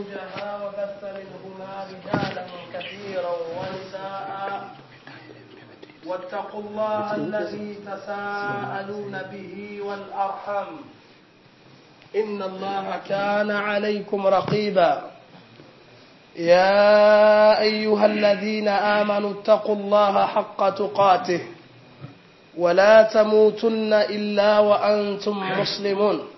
زوجها وبث منهما رجالا كثيرا ونساء واتقوا الله الذي تساءلون به والأرحم إن الله كان عليكم رقيبا يا أيها الذين آمنوا اتقوا الله حق تقاته ولا تموتن إلا وأنتم مسلمون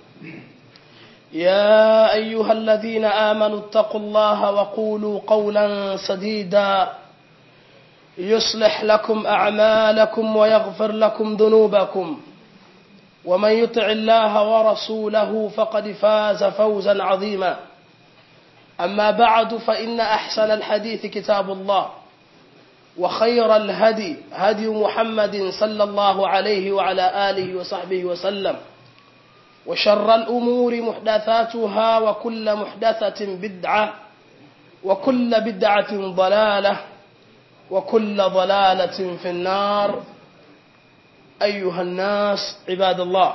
يا أيها الذين آمنوا اتقوا الله وقولوا قولا سديدا يصلح لكم أعمالكم ويغفر لكم ذنوبكم ومن يطع الله ورسوله فقد فاز فوزا عظيما أما بعد فإن أحسن الحديث كتاب الله وخير الهدي هدي محمد صلى الله عليه وعلى آله وصحبه وسلم وشر الأمور محدثاتها وكل محدثة بدعة وكل بدعة ضلالة وكل ضلالة في النار أيها الناس عباد الله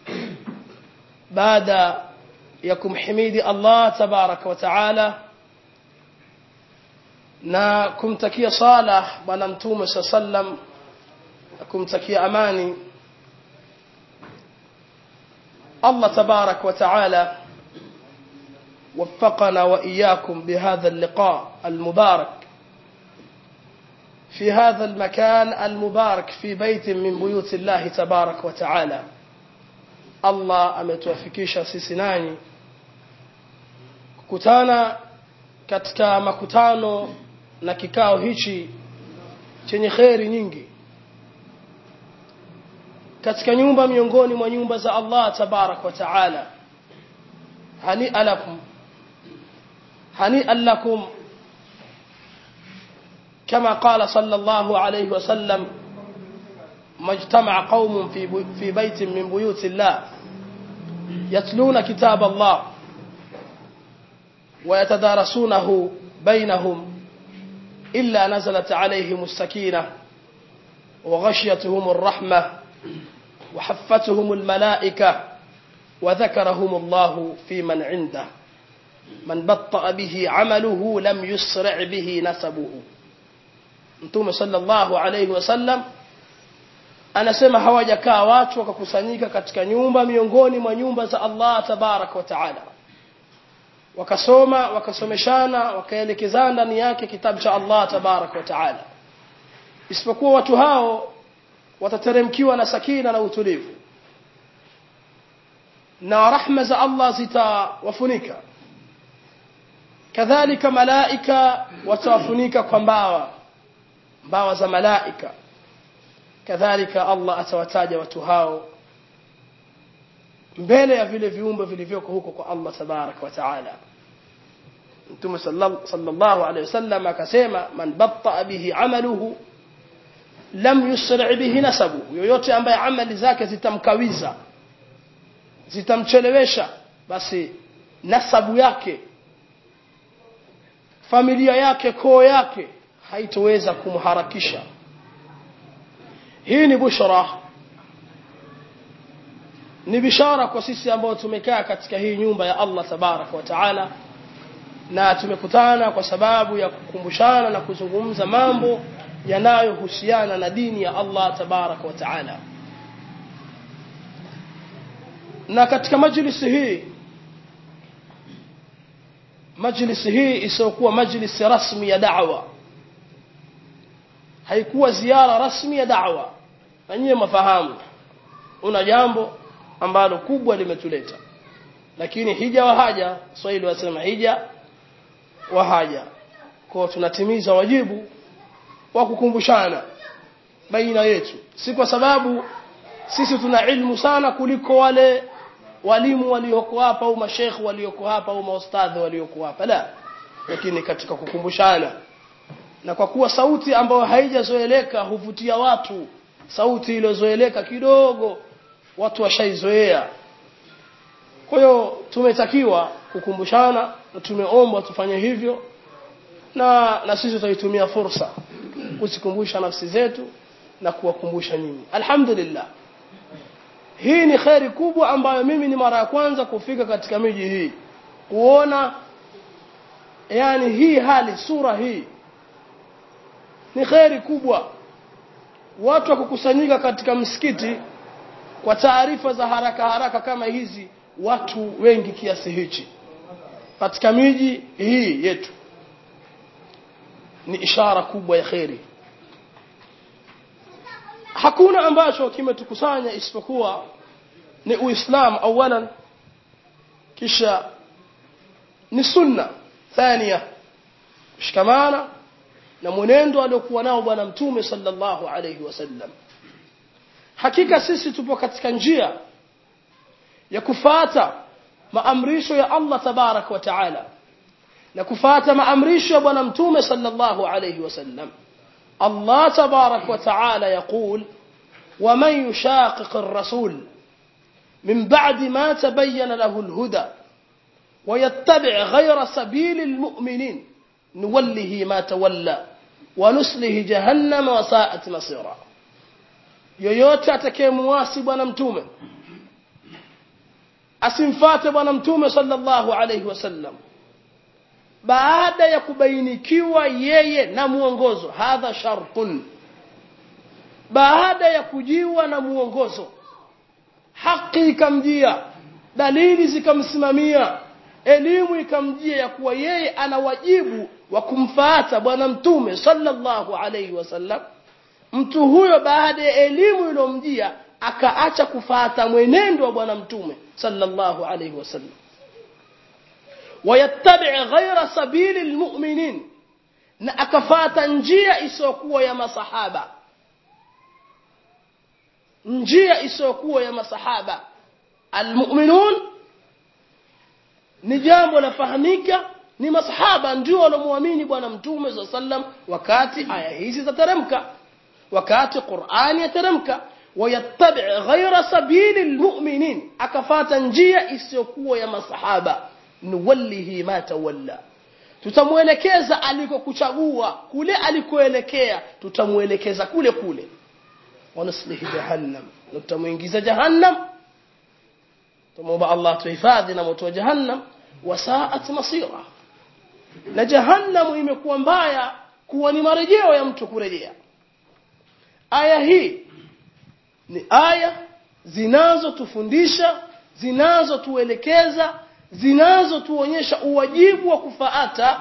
بعد يكم حميد الله تبارك وتعالى na kumtakia salah bwana mtume saa sallam na kumtakia amani Allah tabarak wa taala وفقنا وإياكم بهذا اللقاء المبارك في هذا المكان المبارك في بيت من بيوت الله تبارك وتعالى الله ametuafikisha sisi nanyi kukutana katika makutano na kikao hichi chenye kheri nyingi katika nyumba miongoni mwa nyumba za Allah tabarak wa taala hani alakum hani lakum كما قال صلى الله عليه وسلم ما اجتمع قوم في في بيت من بيوت الله يتلون كتاب الله ويتدارسونه بينهم إلا نزلت عليهم السكينة وغشيتهم الرحمة وحفتهم الملائكة وذكرهم الله في من عنده من بطأ به عمله لم يسرع به نسبه Mtume sallallahu alayhi wasallam anasema hawajakaa watu wakakusanyika katika nyumba miongoni mwa nyumba za Allah tabarak wa taala wakasoma wakasomeshana wakaelekezana ndani yake kitabu cha Allah tabarak wa taala isipokuwa watu hao watateremkiwa na sakina na utulivu na rahma za Allah zitawafunika kadhalika malaika watawafunika kwa mbawa mbawa za malaika kadhalika Allah atawataja watu hao mbele ya vile viumbe vilivyoko huko kwa Allah tabarak wa taala Mtume sallallahu alayhi wasallam akasema man batta bihi amaluhu lam yusri bihi nasabu yoyote ambaye amali zake zitamkawiza zitamchelewesha basi nasabu yake familia yake koo yake haitoweza kumharakisha hii ni bushra ni bishara kwa sisi ambao tumekaa katika hii nyumba ya Allah tabarak wa taala na tumekutana kwa sababu ya kukumbushana na kuzungumza mambo yanayohusiana na dini ya Allah tabarak wa taala na katika majlisi hii majlisi hii isiyokuwa majlisi rasmi ya da'wa haikuwa ziara rasmi ya da'wa na nyie mafahamu una jambo ambalo kubwa limetuleta lakini hija wa haja swahili wasema hija wa haja kwa tunatimiza wajibu wa kukumbushana baina yetu si kwa sababu sisi tuna ilmu sana kuliko wale walimu walioko hapa au mashekh walioko hapa au maustadhi walioko hapa la lakini katika kukumbushana na kwa kuwa sauti ambayo haijazoeleka huvutia watu sauti iliyozoeleka kidogo watu washaizoea kwa hiyo tumetakiwa kukumbushana na tumeomba tufanye hivyo na na sisi tutaitumia fursa kuzikumbusha nafsi zetu na kuwakumbusha nyinyi alhamdulillah hii ni kheri kubwa ambayo mimi ni mara ya kwanza kufika katika miji hii kuona yani hii hali sura hii ni kheri kubwa watu wakukusanyika katika msikiti kwa taarifa za haraka haraka kama hizi watu wengi kiasi hichi katika miji hii yetu ni ishara kubwa ya kheri hakuna ambacho kimetukusanya isipokuwa ni uislamu awalan kisha ni sunna thania kushikamana na mwenendo aliokuwa nao bwana mtume sallallahu alayhi wasallam hakika sisi tupo katika njia ya kufata maamrisho ya Allah tabarak wa taala na kufata maamrisho ya bwana mtume sallallahu alayhi wasallam Allah tabarak wa taala يقول ومن يشاقق الرسول من بعد ما تبين له الهدى ويتبع غير سبيل المؤمنين نوله ما تولى ونسله جهنم وساءت مصيرا yoyote atakayemuasi bwana mtume asimfate bwana mtume sallallahu alayhi wasallam baada ya kubainikiwa yeye na muongozo hadha shartun baada ya kujiwa na muongozo haki ikamjia dalili zikamsimamia elimu ikamjia ya kuwa yeye ana wajibu wa kumfuata bwana mtume sallallahu alayhi wasallam mtu huyo baada ya elimu iliyomjia akaacha kufuata mwenendo wa bwana mtume sallallahu alayhi wasallam wayattabi' ghayra sabili almu'minin na akafata njia isiyokuwa ya masahaba njia isiyokuwa ya masahaba almu'minun ni jambo lafahamika ni masahaba ndio waliomuamini bwana mtume sa sallam wakati aya hizi zateremka wakati Qur'ani yateremka wayattabi ghayra sabili almu'minin akafata njia isiyokuwa ya masahaba nuwallihi ma tawalla tutamuelekeza alikokuchagua kule alikoelekea tutamuelekeza kule kule wanaslihi jahannam na tutamuingiza jahannam tumuomba Allah tuhifadhi na moto wa jahannam wasaat masira na jahannam imekuwa mbaya kuwa ni marejeo ya mtu kurejea aya hii ni aya zinazotufundisha zinazotuelekeza zinazotuonyesha uwajibu wa kufaata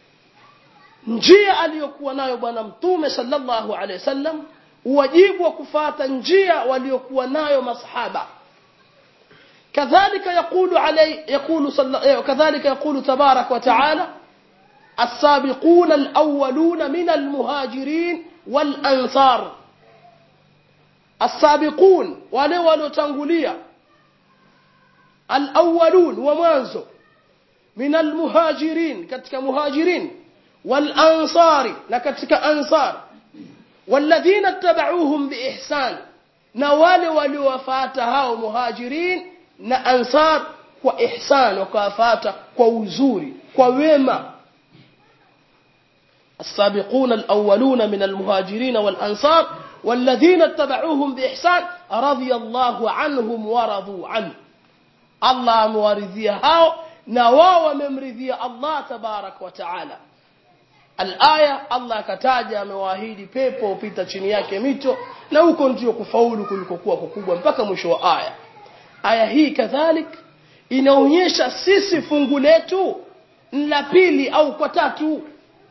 njia aliyokuwa nayo bwana mtume sallallahu alaihi wasallam uwajibu wa kufuata njia waliokuwa nayo masahaba kadhalika yakulu alay yakulu kadhalika yakulu tabarak wa taala السابقون الأولون من المهاجرين والأنصار السابقون wale waliotangulia الأولون ومانزو من المهاجرين كتك مهاجرين والأنصار لكتك أنصار والذين اتبعوهم بإحسان نوال ولوفاتها مهاجرين نأنصار وإحسان وكافات ووزوري وويما السابقون الأولون من المهاجرين والأنصار والذين اتبعوهم بإحسان رضي الله عنهم ورضوا عنه الله مورثيه هاو نواو ممرثيه الله تبارك وتعالى Al-aya Allah akataja amewaahidi pepo upita chini yake mito na huko ndio kufaulu kulikokuwa kukubwa mpaka mwisho wa aya. Aya hii kadhalik inaonyesha sisi fungu letu la pili au kwa tatu.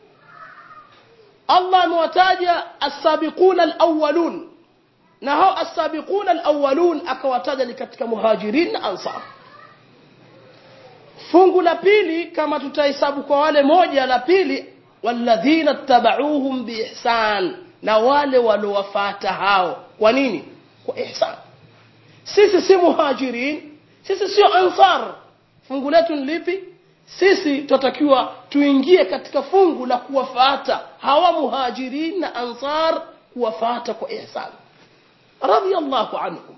Allah amewataja as-sabiquna al-awwalun na hao as-sabiquna al-awwalun akawataja ni katika muhajirin na ansar. Fungu la pili kama tutahesabu kwa wale moja la pili walladhina tabauhum biihsan na wale waliowafuata hao kwa nini kwa ihsan sisi si muhajirin sisi sio ansar fungu letu ni lipi sisi tutatakiwa tuingie katika fungu la kuwafuata hawa muhajirin na ansar kuwafuata kwa ihsan radiyallahu anhum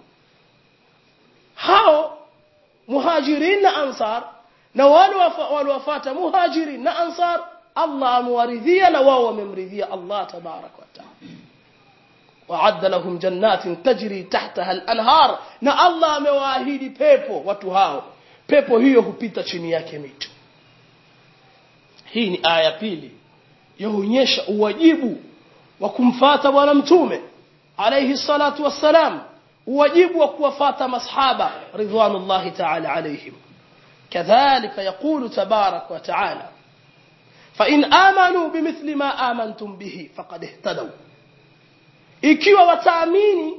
hao muhajirin na ansar na wale waliowafuata muhajirin na ansar Allah amewaridhia na wao wamemridhia Allah tabarak wa taala وعد لهم جنات تجري تحتها الانهار na Allah amewaahidi pepo watu hao pepo hiyo hupita chini yake mito hii ni aya pili yaonyesha uwajibu wa kumfata bwana mtume alayhi salatu wassalam uwajibu wa kuwafata masahaba ridwanullahi ta'ala alayhim كذلك يقول تبارك وتعالى فإن آمنوا بمثل ما آمنتم به فقد اهتدوا ikiwa wataamini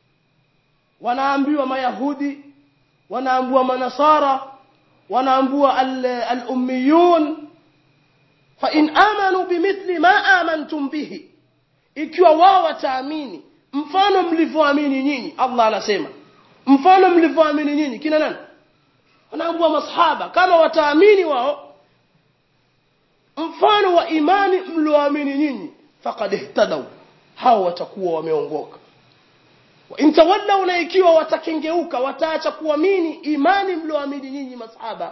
wanaambiwa mayahudi wanaambiwa manasara wanaambiwa al-ummiyun fa in amanu bimithli ma amantum bihi ikiwa wao wataamini mfano mlivyoamini nyinyi Allah anasema mfano mlivyoamini nyinyi kina nani wanaambiwa masahaba kama wataamini wao mfano wa imani mlioamini nyinyi faqad ihtadaw hao watakuwa wameongoka wa intawallaw na ikiwa watakengeuka wataacha kuamini imani mlioamini nyinyi masahaba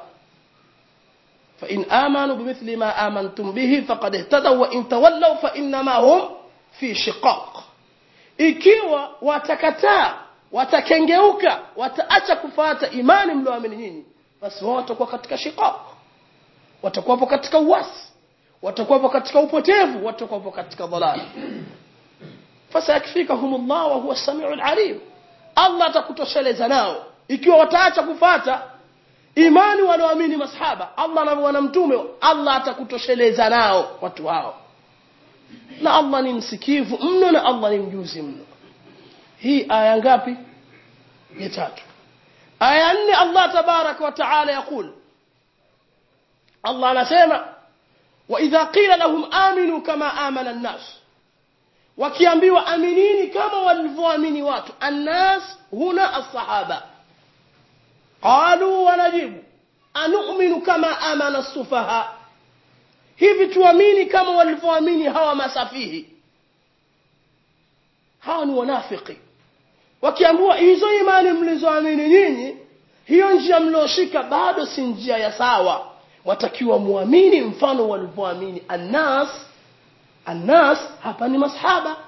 fa in amanu bimithli ma amantum bihi faqad ihtadaw wa in tawallaw fa inma hum fi shiqaq ikiwa watakataa watakengeuka wataacha kufata imani mlioamini nyinyi basi wao watakuwa katika shiqaq watakuwa katika uasi watakuwa katika upotevu watakuwa katika dhalali fasayakfikahumullah wa huwa as-sami'ul 'alim Allah atakutosheleza nao ikiwa wataacha kufata imani walioamini masahaba Allah na wana mtume Allah atakutosheleza nao watu hao na Allah ni msikivu mno na Allah ni mjuzi mno hii aya ngapi ya tatu aya nne Allah tabarak wa taala yakul Allah anasema wa idha qila lahum aminu kama amana an-nas wakiambiwa aminini kama walivyoamini watu annas huna as-sahaba qalu wanajibu anu'minu kama amana as-sufaha hivi tuamini kama walivyoamini hawa masafihi hawa ni wanafiki wakiambiwa hizo imani mlizoamini nyinyi hiyo njia mlioshika bado si njia ya sawa watakiwa muamini mfano walivyoamini annas annas hapa ni masahaba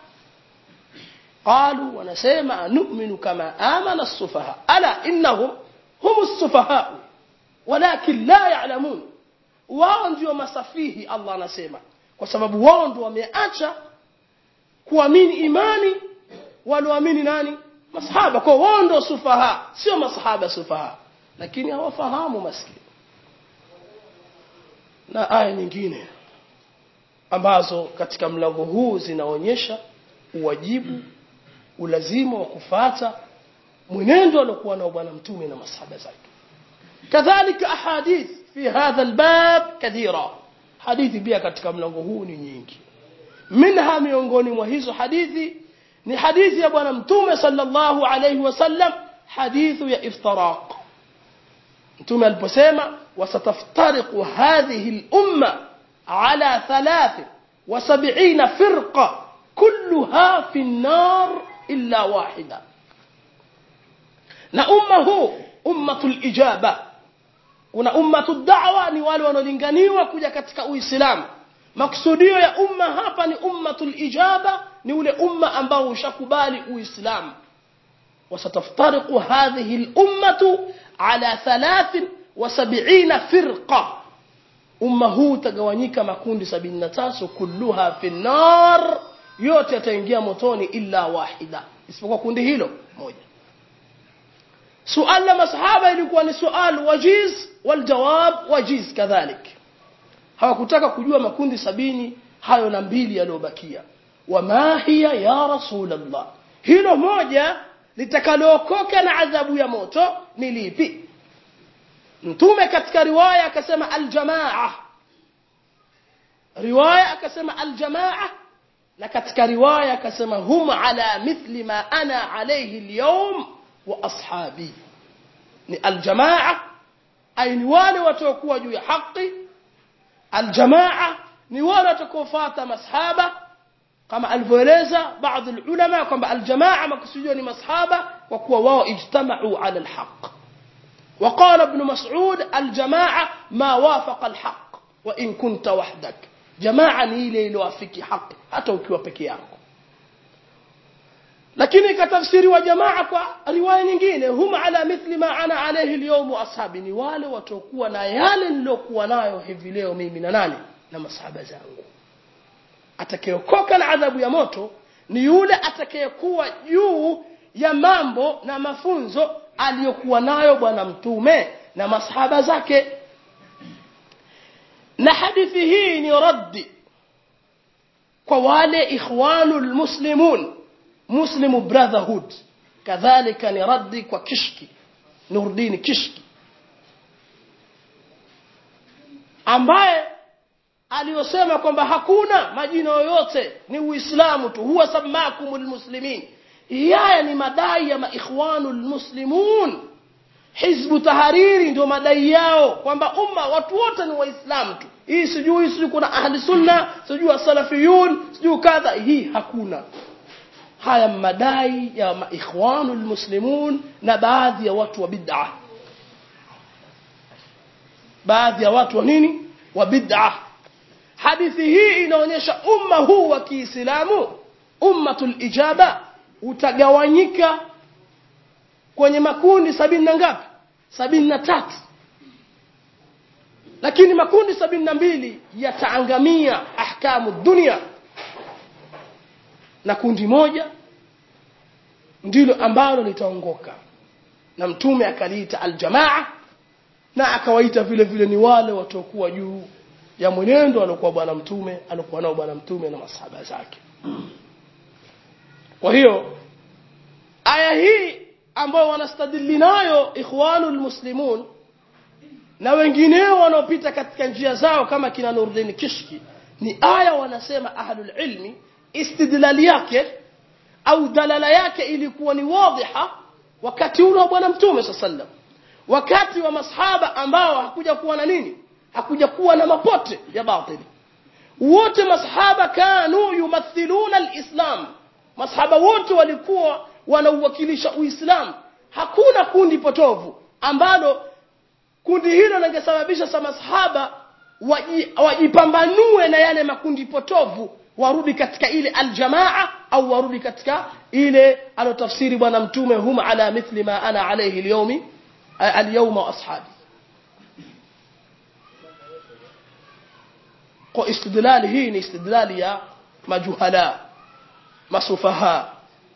qalu wanasema nu'minu kama amana as-sufaha ala innahum hum as-sufaha walakin la ya'lamun wao ndio masafihi Allah anasema kwa sababu wao ndio wameacha kuamini imani walioamini nani masahaba kwa wao ndio sufaha sio masahaba sufaha lakini hawafahamu maskini na aya nyingine ambazo katika mlango huu zinaonyesha uwajibu ulazima wa kufata mwenendo aliokuwa nao bwana mtume na masahaba zake kadhalika ahadith fi hadha albab kathira hadithi pia katika mlango huu ni nyingi minha miongoni mwa hizo hadithi ni hadithi ya bwana mtume sallallahu alayhi wasallam hadithu ya iftiraq mtume aliposema wasataftariqu hadhihi al-umma ala thalath wa sab'ina firqa kulluha fi an-nar illa wahida na umma huu ummatul ijaba kuna ummatud da'wa ni wale wanaolinganiwa kuja katika uislamu maksudio ya umma hapa ni ummatul ijaba ni ule umma ambao ushakubali uislamu وستفترق هذه الأمة على ثلاث وسبعين فرقة أمه تقوانيك مكون سبعين نتاس كلها في النار yote yataingia motoni illa wahida isipokuwa kundi hilo moja suala la masahaba ilikuwa ni sual wajiz waljawab wajiz kadhalik hawakutaka kujua makundi sabini hayo na mbili yaliyobakia wama hiya ya rasulullah hilo moja litakalookoka na adhabu ya moto ni lipi mtume katika riwaya akasema aljamaa riwaya akasema aljamaa na katika riwaya akasema hum ala mithli ma ana alayhi alyawm wa ashabi ni aljamaa ay ni wale watakuwa juu ya haki aljamaa ni wale watakaofuata masahaba kama alivyoeleza baadhi ulama kwamba aljamaa makusudio ni masahaba kwa kuwa wao ijtamau ala alhaq وقال ابن مسعود الجماعة ما وافق الحق وإن كنت وحدك جماعة نيلي iliyowafiki haki hata ukiwa peke yako lakini katafsiri wa jamaa kwa riwaya nyingine hum ala mithli ma ana alayhi alyawm ashabi ni wale watokuwa na yale nilokuwa nayo hivi leo mimi na nani na masahaba zangu atakayeokoka na adhabu ya moto ni yule atakayekuwa juu ya mambo na mafunzo aliyokuwa nayo bwana mtume na masahaba zake na hadithi hii ni raddi kwa wale ikhwanul muslimun muslimu brotherhood kadhalika ni raddi kwa kishki nurdini kishki ambaye aliyosema kwamba hakuna majina yoyote ni uislamu tu huwa samakumul muslimin haya ni madai ya maikhwanul muslimun hizbu tahariri ndio madai yao kwamba umma watu wote ni waislamu tu hii sijui sijui kuna ahli sunna sijui salafiyun sijui kadha hii hakuna haya madai ya maikhwanul muslimun na baadhi ya watu wa bid'ah baadhi ya watu wa nini wa bid'ah hadithi hii inaonyesha umma huu wa Kiislamu ummatul ijaba utagawanyika kwenye makundi sabini na ngapi sabini na tatu lakini makundi sabini na mbili yataangamia ahkamu dunia na kundi moja ndilo ambalo litaongoka na mtume akaliita aljamaa na akawaita vile vile ni wale watakuwa juu ya mwenendo aliokuwa bwana mtume aliokuwa nao bwana mtume na masahaba zake kwa hiyo aya hii ambayo wanastadili nayo ikhwanul muslimun na wengineo wanaopita katika njia zao kama kina Nuruddin Kishki ni aya wanasema ahlul ilmi istidlali yake au dalala yake ilikuwa ni wadhiha wakati ule wa bwana mtume sallam wakati wa masahaba ambao hakuja kuwa na nini hakuja kuwa na mapote ya batili wote masahaba kanu yumathiluna alislam masahaba wote walikuwa wanauwakilisha uislamu hakuna kundi potovu ambalo kundi hilo lingesababisha sa masahaba wajipambanue na yale makundi potovu warudi katika ile aljamaa au warudi katika ile alotafsiri bwana mtume hum ala mithli ma ana alayhi alyawmi alyawma wa ashabi kwa istidlali hii ni istidlali ya majuhala masufaha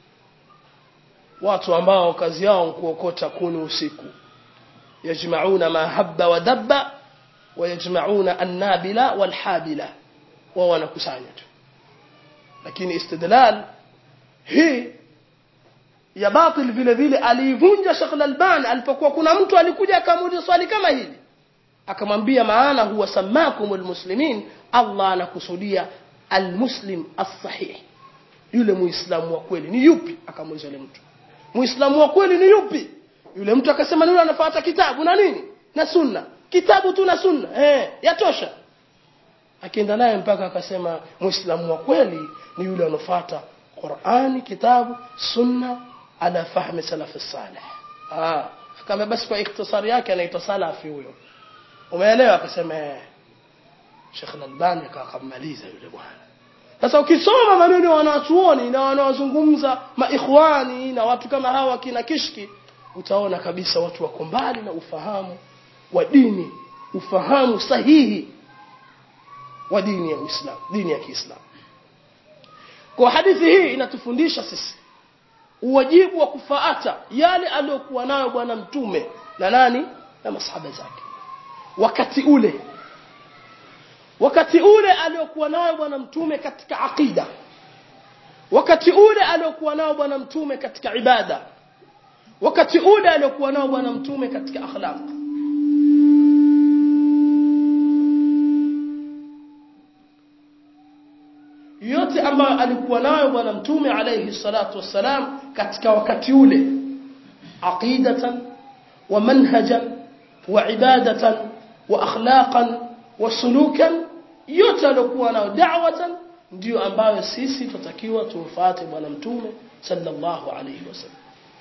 watu ambao kazi yao ni kuokota kuni usiku yajmauna ma habba wa dabba wayajmauna annabila walhabila wao wanakusanya tu lakini istidlal hii ya batil vile vile aliivunja Sheikh Al-Albani alipokuwa kuna mtu alikuja akamuuliza swali kama hili akamwambia maana huwa samakumul muslimin Allah anakusudia almuslim as-sahih yule muislamu wa kweli ni yupi akamuuliza yule mtu muislamu wa kweli ni yupi yule mtu akasema ni yule anafuata kitabu na nini na sunna kitabu tu na sunna eh yatosha akienda naye mpaka akasema muislamu wa kweli ni yule anofuata Qur'ani kitabu sunna ala fahmi salaf salih ah kama basi kwa ikhtisari yake anaitwa salafi huyo umeelewa akasema Sheikh Al-Albani akamaliza yule bwana sasa ukisoma maneno ya wanachuoni na wanaozungumza maikhwani na watu kama hawa kina kishki utaona kabisa watu wako mbali na ufahamu wa dini ufahamu sahihi wa dini ya Uislamu dini ya Kiislamu kwa hadithi hii inatufundisha sisi uwajibu wa kufaata yale aliyokuwa nayo bwana mtume na nani na masahaba zake wakati ule wakati ule aliyokuwa nayo bwana mtume katika aqida wakati ule aliyokuwa nao bwana mtume katika ibada wakati ule aliyokuwa nao bwana mtume katika akhlaq yote ambayo alikuwa nayo bwana mtume alayhi salatu wassalam katika wakati ule aqidatan wa manhajan wa ibadatan wa akhlaqan wa sulukan yote alikuwa nayo da'watan ndio ambayo sisi tutakiwa tumfuate bwana mtume sallallahu alayhi wasallam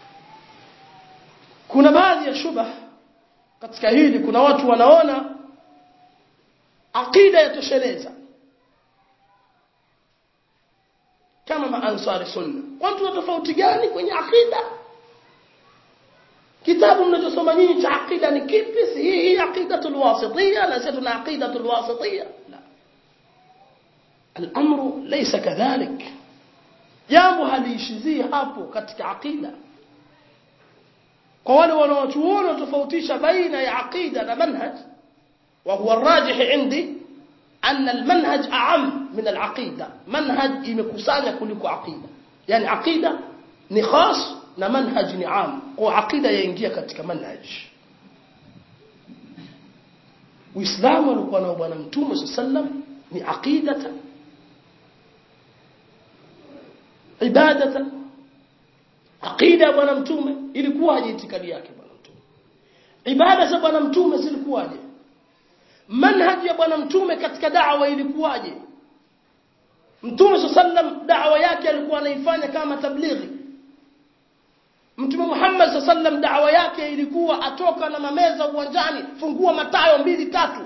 kuna baadhi ya shubha katika hili kuna watu wanaona aqida yatosheleza kama maansari sunna watu wa tofauti gani kwenye aqida kitabu mnachosoma nyinyi cha aqida ni kipi si hii hii aqidatul wasitiyya na sisi tuna aqidatul wasitiyya la al-amru laysa kadhalik jambo haliishizii hapo katika aqida kwa wale wanaochuona tofautisha baina ya aqida na manhaj wa huwa rajih indi أن المنهج أعم من العقيدة منهج imekusanya kuliko aqida yani aqida ni khas na manhaj ni am kwa aqida yaingia katika manhaj Uislamu alikuwa na bwana mtume sallam ni aqidata ibadata aqida bwana mtume ilikuwaje itikadi yake bwana mtume ibada za bwana mtume zilikuwaje manhaji ya bwana mtume katika da'wa ilikuwaje mtume sallam da'wa yake alikuwa anaifanya kama tablighi mtume Muhammad sallam da'wa yake ilikuwa atoka na mameza uwanjani fungua matayo mbili tatu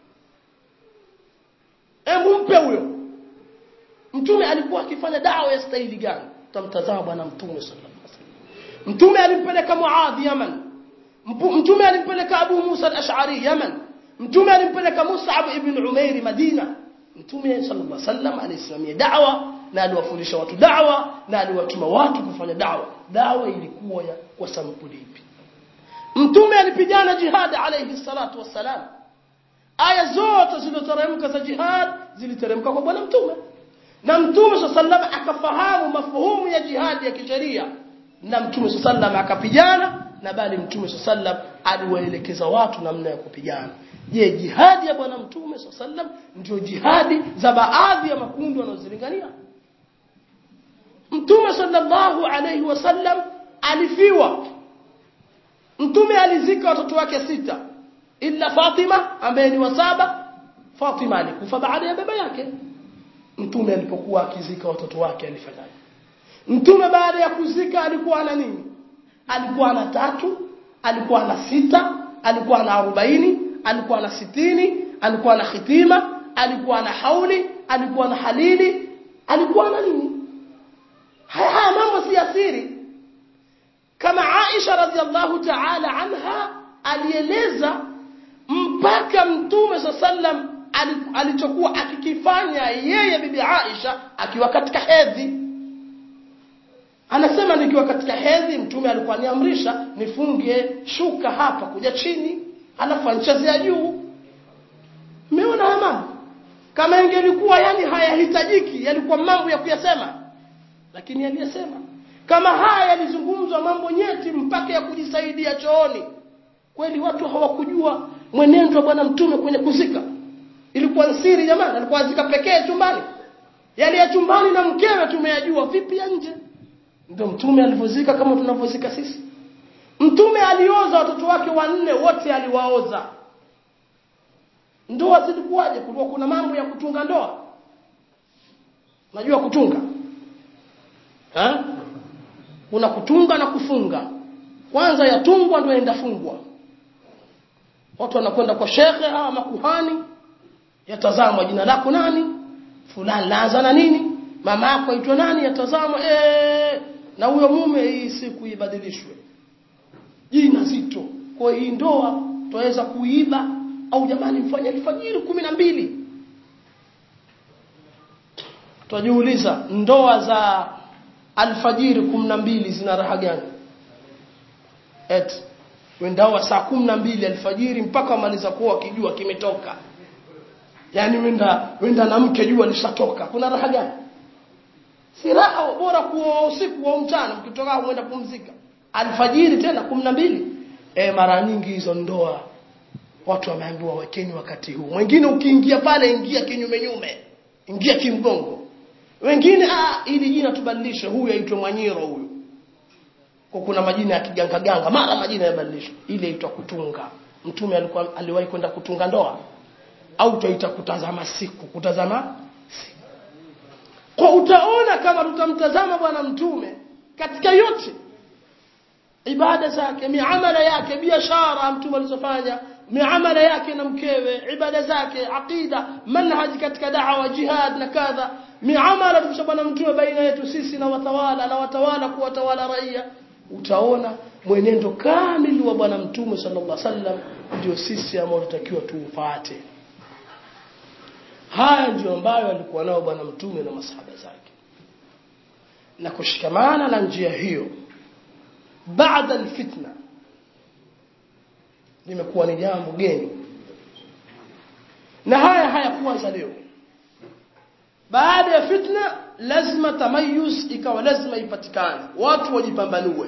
hebu mpe huyo mtume alikuwa akifanya da'wa ya staili gani tamtazama bwana mtume sallallahu alaihi wasallam mtume alimpeleka Muadh Yaman mtume alimpeleka Abu Musa al-Ash'ari Yaman mtume alimpeleka Mus'ab ibn Umair Madina mtume sallallahu alaihi wasallam alisimamia da'wa na aliwafundisha watu da'wa na aliwatuma watu kufanya da'wa da'wa ilikuwa ya kwa sampuli ipi mtume alipigana jihad alayhi salatu wassalam aya zote zilizoteremka za jihad ziliteremka kwa bwana mtume na mtume sallallahu akafahamu mafuhumu ya jihad ya kisheria na mtume sallallahu akapigana na bali mtume sallallahu aliwaelekeza watu namna ya kupigana je jihadi ya bwana mtume sallam ndio jihadi za baadhi ya makundi wanaozilingania mtume sallallahu alayhi wasallam alifiwa mtume alizika watoto wake sita illa Fatima ambaye ni wa saba Fatima alikufa baada ya baba yake mtume alipokuwa akizika watoto wake alifanyaje mtume baada ya kuzika alikuwa na nini alikuwa na tatu alikuwa na sita alikuwa na arobaini alikuwa na sitini alikuwa na khitima alikuwa na hauli alikuwa na halili alikuwa na nini haya haya mambo si asiri kama Aisha radhiallahu ta'ala anha alieleza mpaka mtume sallam alichokuwa akikifanya yeye bibi Aisha akiwa katika hedhi anasema nikiwa katika hedhi mtume alikuwa niamrisha nifunge shuka hapa kuja chini alafu anchezea juu umeona haya mambo kama ingelikuwa yani hayahitajiki yalikuwa mambo ya kuyasema lakini aliyesema kama haya yalizungumzwa mambo nyeti mpaka ya kujisaidia chooni kweli watu hawakujua mwenendo wa bwana mtume kwenye kuzika ilikuwa siri jamani alikuwa azika pekee chumbani yale ya chumbani na mkewe tumeyajua vipi ya nje ndio mtume alivyozika kama tunavyozika sisi mtume alioza watoto wake wanne wote aliwaoza ndoa zilikuwaje kulikuwa kuna mambo ya kutunga ndoa najua kutunga ha? kuna kutunga na kufunga kwanza yatungwa ndio yaenda fungwa watu wanakwenda kwa shekhe au makuhani yatazamwa jina lako nani fulani laanza na nini mama yako aitwa nani yatazamwa eh na huyo mume hii siku ibadilishwe jina zito kwa hii ndoa twaweza kuiba au jamani mfanye alfajiri kumi na mbili twajiuliza ndoa za alfajiri kumi na mbili zina raha gani eti wendawa saa kumi na mbili alfajiri mpaka wamaliza kuwa kijua kimetoka yaani wenda wenda na mke jua lishatoka kuna raha gani si raha bora kuoa usiku au mchana mkitoka mwenda pumzika alfajiri tena kumi na mbili e, mara nyingi hizo ndoa watu wameambiwa wekeni wakati huu mwingine ukiingia pale ingia kinyume nyume ingia kimgongo wengine ah ili jina tubadilishe huyu aitwe mwanyiro huyu kwa kuna majina ya kiganga ganga mara majina yabadilishwe ile aitwa kutunga mtume alikuwa aliwahi kwenda kutunga ndoa au tuita kutazama siku kutazama siku kwa utaona kama tutamtazama bwana mtume katika yote ibada zake miamala yake biashara mtume alizofanya miamala yake na mkewe ibada zake aqida manhaji katika da'wa jihad na kadha miamala tumsha bwana mtume baina yetu sisi na watawala na watawala kuwatawala raia utaona mwenendo kamili wa bwana mtume sallallahu alaihi wasallam ndio sisi ambao tutakiwa tuufuate haya ndio ambayo alikuwa nao bwana mtume na masahaba zake na kushikamana na njia hiyo baada alfitna limekuwa ni jambo geni na haya hayakuanza leo baada ya fitna lazima tamayuz ikawa lazima ipatikane watu wajipambanue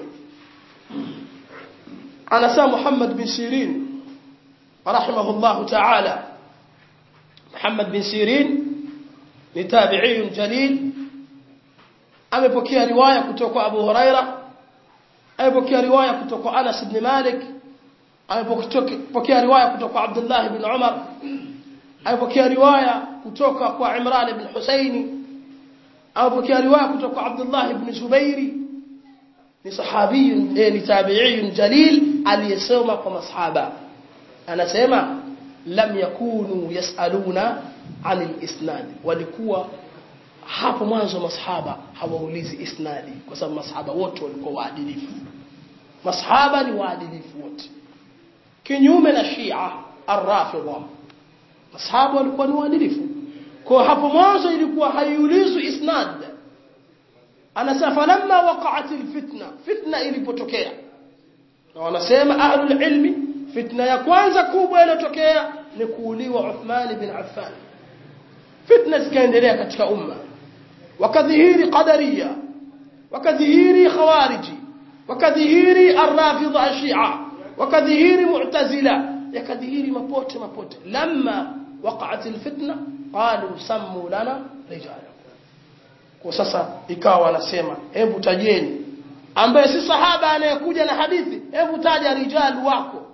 anasema Muhammad bin Sirin rahimahullah ta'ala Muhammad bin Sirin ni tabi'i jalil amepokea riwaya kutoka Abu Huraira amepokea riwaya kutoka Anas ibn Malik amepokea riwaya kutoka Abdullah ibn Umar amepokea riwaya kutoka kwa Imran ibn Husaini amepokea riwaya kutoka Abdullah ibn Zubairi ni sahabi eh, ni tabi'i jalil aliyesoma kwa masahaba anasema lam yakunu yasaluna anil isnad walikuwa hapo mwanzo masahaba hawaulizi isnadi kwa sababu masahaba wote walikuwa waadilifu masahaba ni waadilifu wote kinyume na Shia ar-Rafidha masahaba walikuwa ni waadilifu kwa hapo mwanzo ilikuwa haiulizwi isnad anasema falamma waqa'at alfitna fitna ilipotokea na wanasema ahlul ilmi fitna ya kwanza kubwa iliyotokea ni kuuliwa Uthman bin Affan fitna zikaendelea katika umma wakadhihiri qadariya wakadhihiri khawariji wakadhihiri arrafidha ashia wakadhihiri mu'tazila yakadhihiri mapote mapote lamma waqa'at alfitna qalu sammu lana rijala kwa sasa ikawa wanasema hebu tajeni ambaye si sahaba anayekuja na hadithi hebu taja rijal wako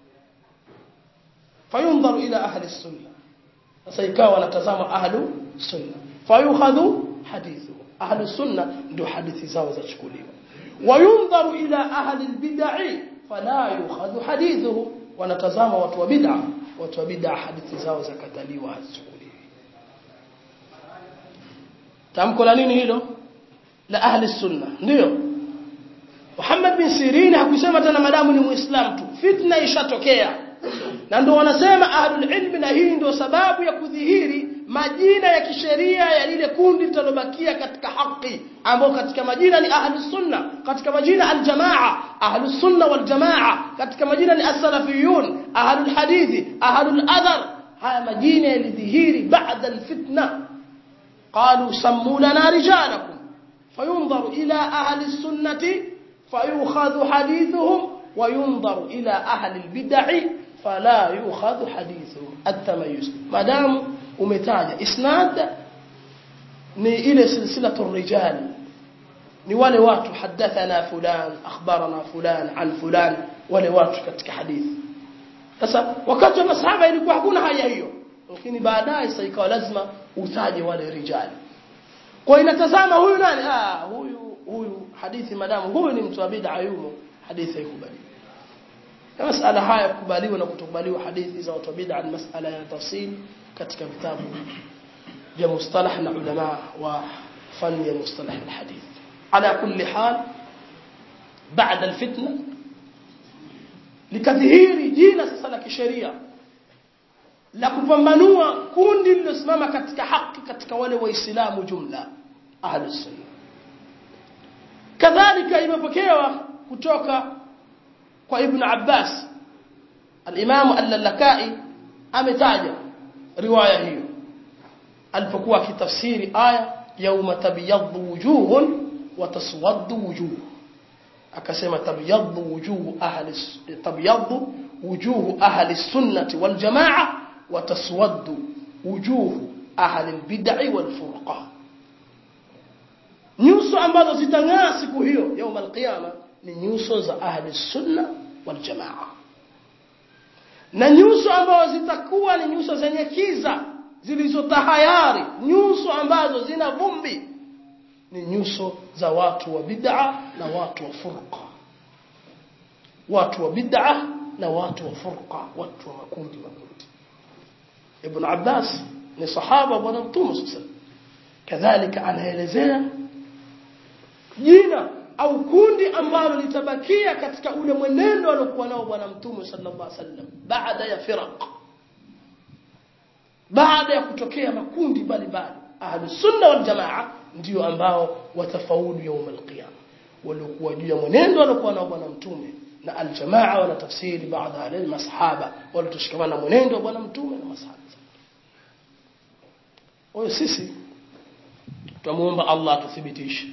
fayundharu ila ahli sunna sasa ikawa wanatazama ahlu sunna fayukhadhu hadithu ahlu sunna ndio hadithi zao zachukuliwa wayundharu ila ahli albid'ah fala yukhadhu hadithuhu wanatazama watu wa bid'a watu wa bid'a hadithi zao zakataliwa hazichukuliwi tamko la nini hilo la ahli sunna ndio Muhammad bin Sirin hakusema tena madamu ni muislam tu fitna ishatokea na ndio wanasema ahlul ilmi na hii ndio sababu ya kudhihiri majina ya kisheria ya lile kundi litalobakia katika haki ambao katika majina ni ahlus sunna katika majina aljamaa ahlus sunna wal jamaa katika majina ni as-salafiyun ahlul hadithi ahlul athar haya majina yalidhihiri baada alfitna qalu sammu lana rijalakum fayunzaru ila ahli sunnati fayukhadhu hadithuhum وينظر إلى أهل البدع فلا يؤخذ حديثه التميز ما دام umetaja isnad ni ile silsilatu rijal ni wale watu hadathana fulan akhbarana fulan an fulan wale watu katika hadithi sasa wakati wa masahaba ilikuwa hakuna haya hiyo lakini baadaye sasa ikawa lazima utaje wale rijali kwa inatazama huyu nani ah huyu huyu hadithi madamu huyu ni mtu wa bid'a yumo hadithi haikubaliwi masala haya kukubaliwa na kutokubaliwa hadithi za watu wa bid'a ni masala ya tafsil katika vitabu vya mustalah na ulama wa fani ya mustalah alhadith ala kulli hal baada alfitna likadhihiri jina sasa la kisheria la kupambanua kundi lilosimama katika haki katika wale waislamu jumla ahlus sunna kadhalika imepokewa kutoka kwa ibn Abbas al-Imam al-Lalakai ametaja riwaya hiyo alipokuwa akitafsiri aya yauma tabyaddu wujuhun wa taswaddu wujuh akasema tabyaddu wujuh ahli tabyaddu wujuh ahli sunnati wal jamaa wa taswaddu wujuh ahli al-bid'i wal furqa nyuso ambazo zitang'aa siku hiyo yauma al-qiyama ni nyuso za ahli sunna wal jamaa na nyuso ambazo zitakuwa ni nyuso zenye kiza zilizotahayari nyuso ambazo zina vumbi ni nyuso za watu wa bid'a na watu wa furqa watu wa bid'a na watu wa furqa watu wa makundi makundi ibn Abbas ni sahaba bwana mtume sallallahu kadhalika anaelezea jina au kundi ambalo litabakia katika ule mwenendo aliokuwa nao bwana mtume sallallahu alaihi wasallam baada ya firaq baada ya kutokea makundi mbalimbali ahlus sunna wal jamaa ndio ambao watafaulu يوم القيامه waliokuwa juu ya mwenendo waliokuwa nao bwana mtume na aljamaa wana tafsiri baadhi ya wale masahaba waliotoshikamana mwenendo wa bwana mtume na masahaba kwa sisi tumuomba Allah atuthibitishe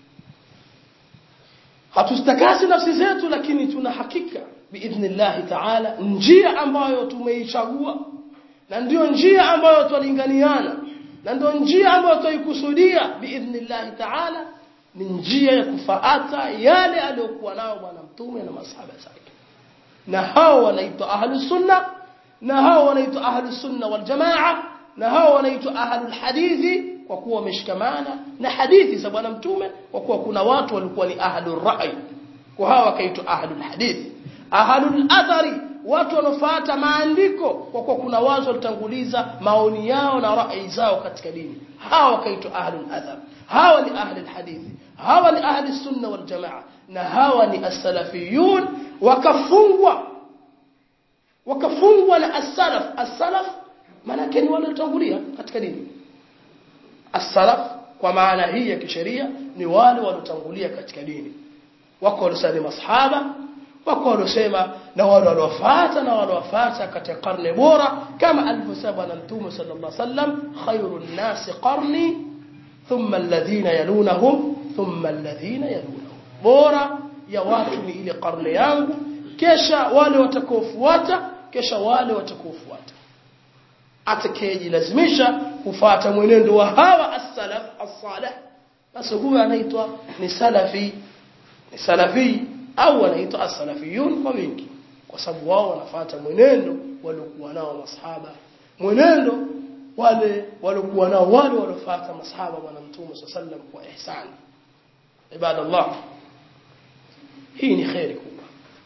hatustakasi nafsi zetu lakini tuna hakika biidhnillah taala njia ambayo tumeichagua na ndio njia ambayo twalinganiana na ndio njia ambayo twaikusudia biidhnillah taala ni njia ya kufaata yale aliyokuwa nayo bwana mtume na masahaba zake na hao wanaitwa ahlus sunna na hao wanaitwa ahlus sunna wal jamaa na hao wanaitwa ahlul hadithi kwa kuwa wameshikamana na hadithi za bwana mtume kwa kuwa kuna watu walikuwa ni ahlur ra'i kwa hao wakaitwa ahlul hadithi ahlul athari watu wanaofuata maandiko kwa kuwa kuna watu walitanguliza maoni yao na rai zao katika dini hawa wakaitwa ahlul athar hawa ni ahlul hadithi hawa ni ahli sunna wal jamaa na hawa ni as-salafiyun wakafungwa wakafungwa na as-salaf as-salaf maana ni wale waliotangulia katika dini as-salaf kwa maana hii ya kisheria ni wale waliotangulia katika dini wako waliosema masahaba wako waliosema na wale waliofuata na waliofuata katika karne bora kama alivyosema bwana mtume sallallahu alaihi wasallam khairun nasi qarni thumma alladhina yalunahum thumma alladhina yalunahum bora ya watu ni ile karne yangu kisha wale watakaofuata kisha wale watakaofuata atakayejilazimisha kufuata mwenendo wa hawa as-salaf as-salih basi huyo anaitwa ni salafi ni salafi au anaitwa as-salafiyun kwa wingi kwa sababu wao wanafuata mwenendo waliokuwa nao masahaba mwenendo wale waliokuwa nao wale waliofuata masahaba bwana mtume sallam kwa ihsani ibadallah hii ni khairi kubwa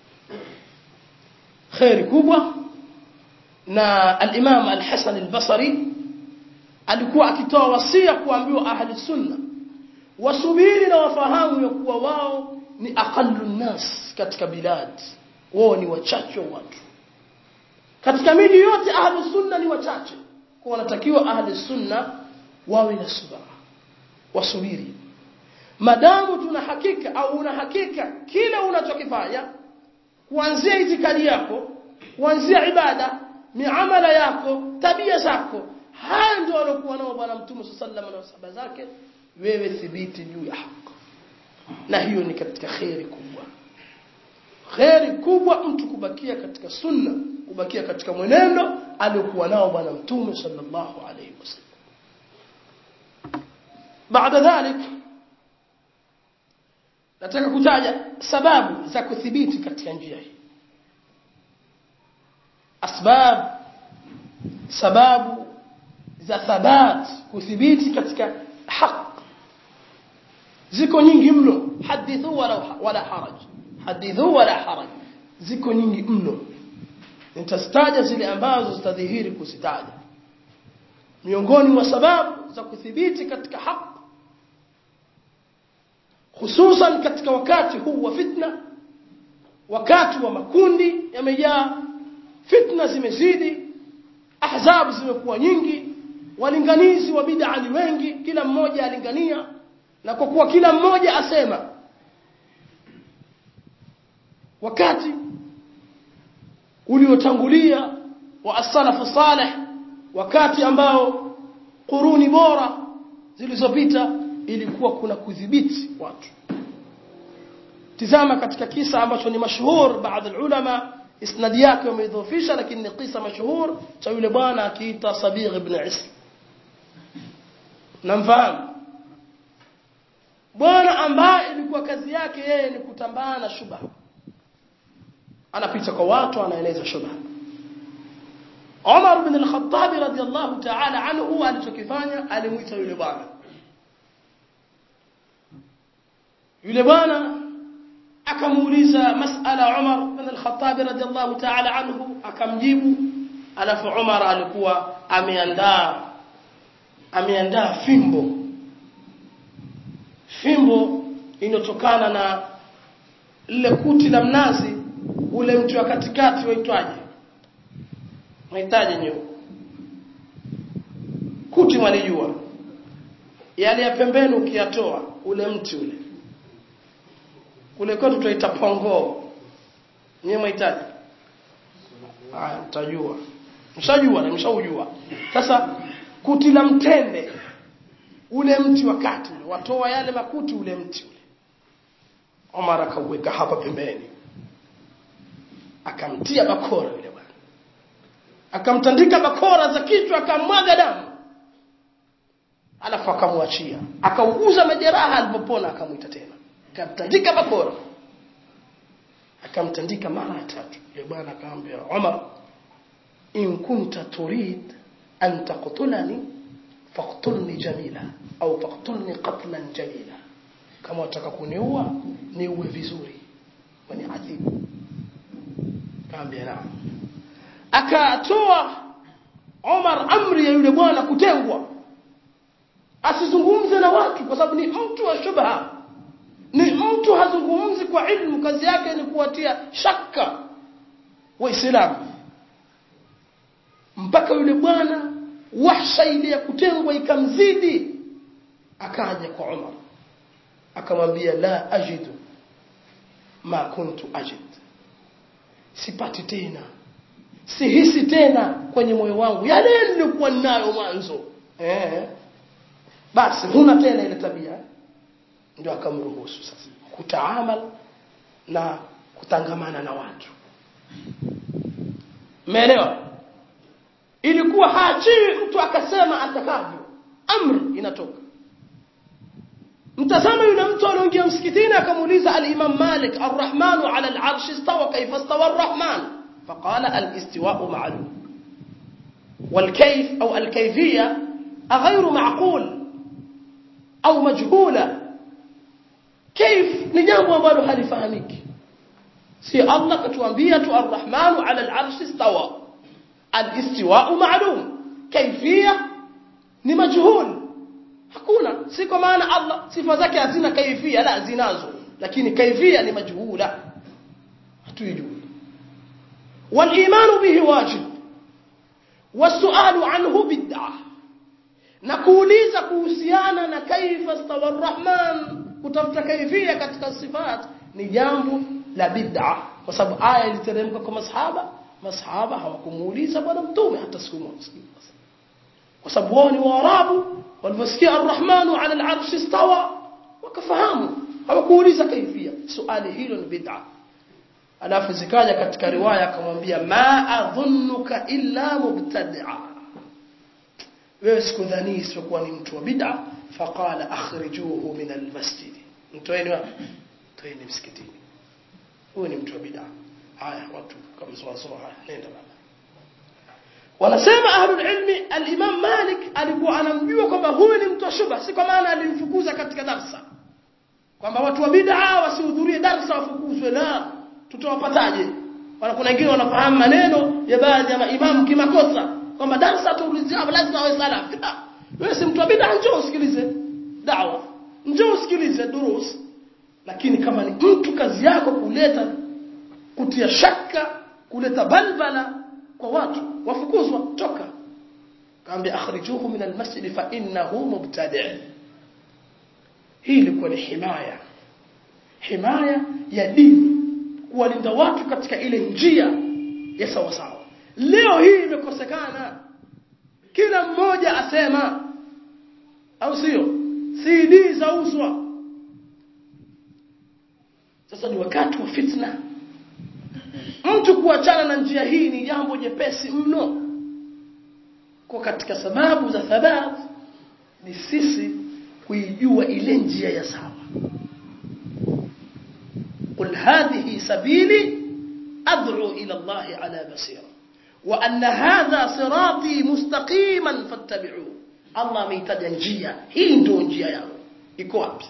khairi kubwa na al-Imam al-Hasan al-Basri alikuwa akitoa wasia kuambiwa ahli sunna wasubiri na wafahamu ya kuwa wao ni aqallu nas katika bilad wao ni wachache watu katika miji yote ahli sunna ni wachache kwa wanatakiwa ahli sunna wawe na subra wasubiri madamu tuna hakika au una hakika kile unachokifanya kuanzia itikadi yako kuanzia ibada miamala yako tabia zako haya ndio waliokuwa nao bwana mtume sallallahu alaihi wasallam na zake wewe thibiti juu ya haki na hiyo ni katika khairi kubwa khairi kubwa mtu kubakia katika sunna kubakia katika mwenendo aliokuwa nao bwana mtume sallallahu alaihi wasallam baada dhalik nataka kutaja sababu za kuthibiti katika njia hii asbab sababu za thabat kuthibiti katika haq ziko nyingi mno hadithu wala wala haraj hadithu wala haraj ziko nyingi mno nitazitaja zile ambazo zitadhihiri kuzitaja miongoni mwa sababu za kuthibiti katika haq hususan katika wakati huu wa fitna wakati wa makundi yamejaa fitna zimezidi ahzab zimekuwa nyingi walinganizi wa bid'a ni wengi kila mmoja alingania na kwa kuwa kila mmoja asema wakati uliotangulia wa as-salafu salih wakati ambao kuruni bora zilizopita ilikuwa kuna kudhibiti watu tizama katika kisa ambacho ni mashuhur baadhi ya ulama isnadi yake wameidhofisha lakini ni kisa mashuhur cha yule bwana akiita Sabigh ibn Ism namfahamu bwana ambaye ilikuwa kazi yake yeye ni kutambana na shubha anapita kwa watu anaeleza shubha Umar ibn al-Khattab radiyallahu ta'ala anhu alichokifanya alimuita yule bwana yule bwana akamuuliza masala Umar ibn al-Khattab radiyallahu ta'ala anhu akamjibu alafu Umar alikuwa ameandaa ameandaa fimbo fimbo inotokana na lile kuti la mnazi ule mtu wa katikati waitwaje mahitaji nyo kuti mwalijua yale ya pembeni ukiyatoa ule mti ule kule kwetu tunaita pongoo nyewe mwahitaji haya mtajua mshajua na mshaujua sasa kuti la mtende ule mti wa kati ule watoa yale makuti ule mti ule Omar akauweka hapa pembeni akamtia bakora yule bwana akamtandika bakora za kichwa akamwaga damu alafu akamwachia akauguza majeraha alipopona akamwita tena akamtandika bakora akamtandika mara tatu yule bwana akamwambia Umar in kunta turid an taqtulani faqtulni jamila au faqtulni qatlan jamila kama wataka kuniua niue vizuri wani adhibu kaambia naam akatoa Omar amri ya yule bwana kutengwa asizungumze na watu kwa sababu ni mtu wa shubha ni mtu hazungumzi kwa ilmu kazi yake ni kuwatia shaka waislamu mpaka yule bwana wahsha ile ya kutengwa ikamzidi akaja kwa Umar akamwambia la ajidu ma kuntu ajid sipati tena sihisi tena kwenye moyo wangu yale nilikuwa nayo mwanzo eh basi huna tena ile tabia ndio akamruhusu sasa kutaamal na kutangamana na watu umeelewa ilikuwa haachiwi mtu akasema atakavyo amri inatoka mtazama yule mtu aliyoingia msikitini akamuuliza al-Imam Malik ar-Rahmanu 'ala al-'arsh istawa kayfa istawa ar-Rahman faqala al-istiwa'u ma'lum wal-kayf aw al-kayfiyya غير معقول au majhula كيف ni jambo ambalo halifahamiki si Allah katuambia tu ar-Rahmanu 'ala al-'arsh istawa al-istiwa'u ma'lum kayfiyya ni majhul hakuna si kwa maana Allah sifa zake hazina kaifia la zinazo lakini kaifia ni majhula hatuijui والايمان به واجب والسؤال عنه بدعه na kuuliza kuhusiana na kaifa stawa arrahman kutafuta kaifia katika sifat ni jambo la bid'a kwa sababu aya iliteremka kwa masahaba masahaba hawakumuuliza bwana mtume hata siku moja kwa sababu wao ni waarabu waliposikia arrahmanu ala al-arshi istawa wakafahamu hawakuuliza kaifia swali hilo ni bid'a alafu zikaja katika riwaya akamwambia ma adhunnuka illa mubtadi'a wewe sikudhani isipokuwa ni mtu wa bid'a faqala akhrijuhu min al-masjid mtoeni wapi toeni msikitini huyu ni mtu wa bid'a haya watu kamzoazoa haya nenda baba wanasema ahlul ilmi al-Imam Malik alikuwa anamjua kwamba huyu ni mtu wa shubha si kwa maana alimfukuza katika darsa kwamba watu wa bid'a wasihudhurie darsa wafukuzwe la tutawapataje wana kuna wengine wanafahamu maneno ya baadhi ya maimamu kimakosa kwamba darsa tuulizia lazima awe salaf wewe si mtu wa bid'a njoo usikilize da'wa njoo usikilize durus lakini kama ni mtu kazi yako kuleta kutia shaka kuleta balbala kwa watu wafukuzwa toka kaambia akhrijuhu min almasjid fa innahu mubtadi' hii ilikuwa ni himaya himaya ya dini kuwalinda watu katika ile njia ya sawa sawa leo hii imekosekana kila mmoja asema au sio CD zauzwa sasa ni wakati wa fitna mtu kuachana na njia hii ni jambo jepesi mno kwa katika sababu za thabat ni sisi kuijua ile njia ya sawa قل هذه سبيلي أدعو إلى الله على بصيرة وأن هذا صراطي مستقيما فاتبعوه الله ميتاja njia hii ndio njia yangu iko wapi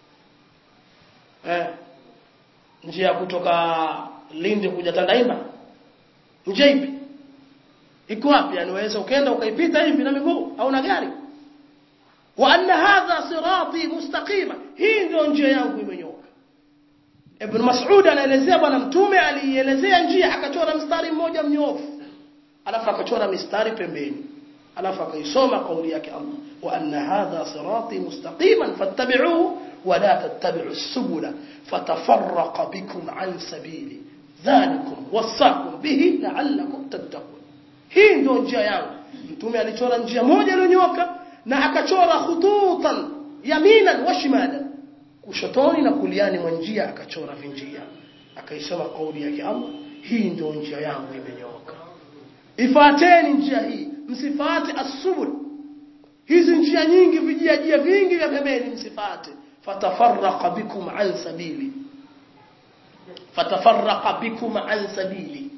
eh njia kutoka Lindi kuja Tandaimba njia ipi iko wapi yani waweza ukaenda ukaipita hivi na miguu au na gari wa anna hadha sirati mustaqima hii ndio njia yangu imenyoka Ibn Mas'ud anaelezea bwana mtume alielezea njia akachora mstari mmoja mnyofu alafu akachora mistari pembeni alafu akaisoma kauli yake Allah wa anna hadha sirati mustaqiman fattabi'uhu wa la tattabi'u as-subula fatafarraqa bikum an sabili dhalikum wasaqum bihi la'allakum tattaqun hii ndio njia yangu mtume alichora njia moja iliyonyoka na akachora khututan yaminan wa shimalan kushotoni na kuliani mwa njia akachora vinjia akaisoma kauli yake Allah hii ndio njia yangu imenyooka ifuateni njia hii msifate asubul hizi njia nyingi vijia vingi vya pembeni msifate fatafarraqa bikum an sabili fatafarraqa bikum an sabili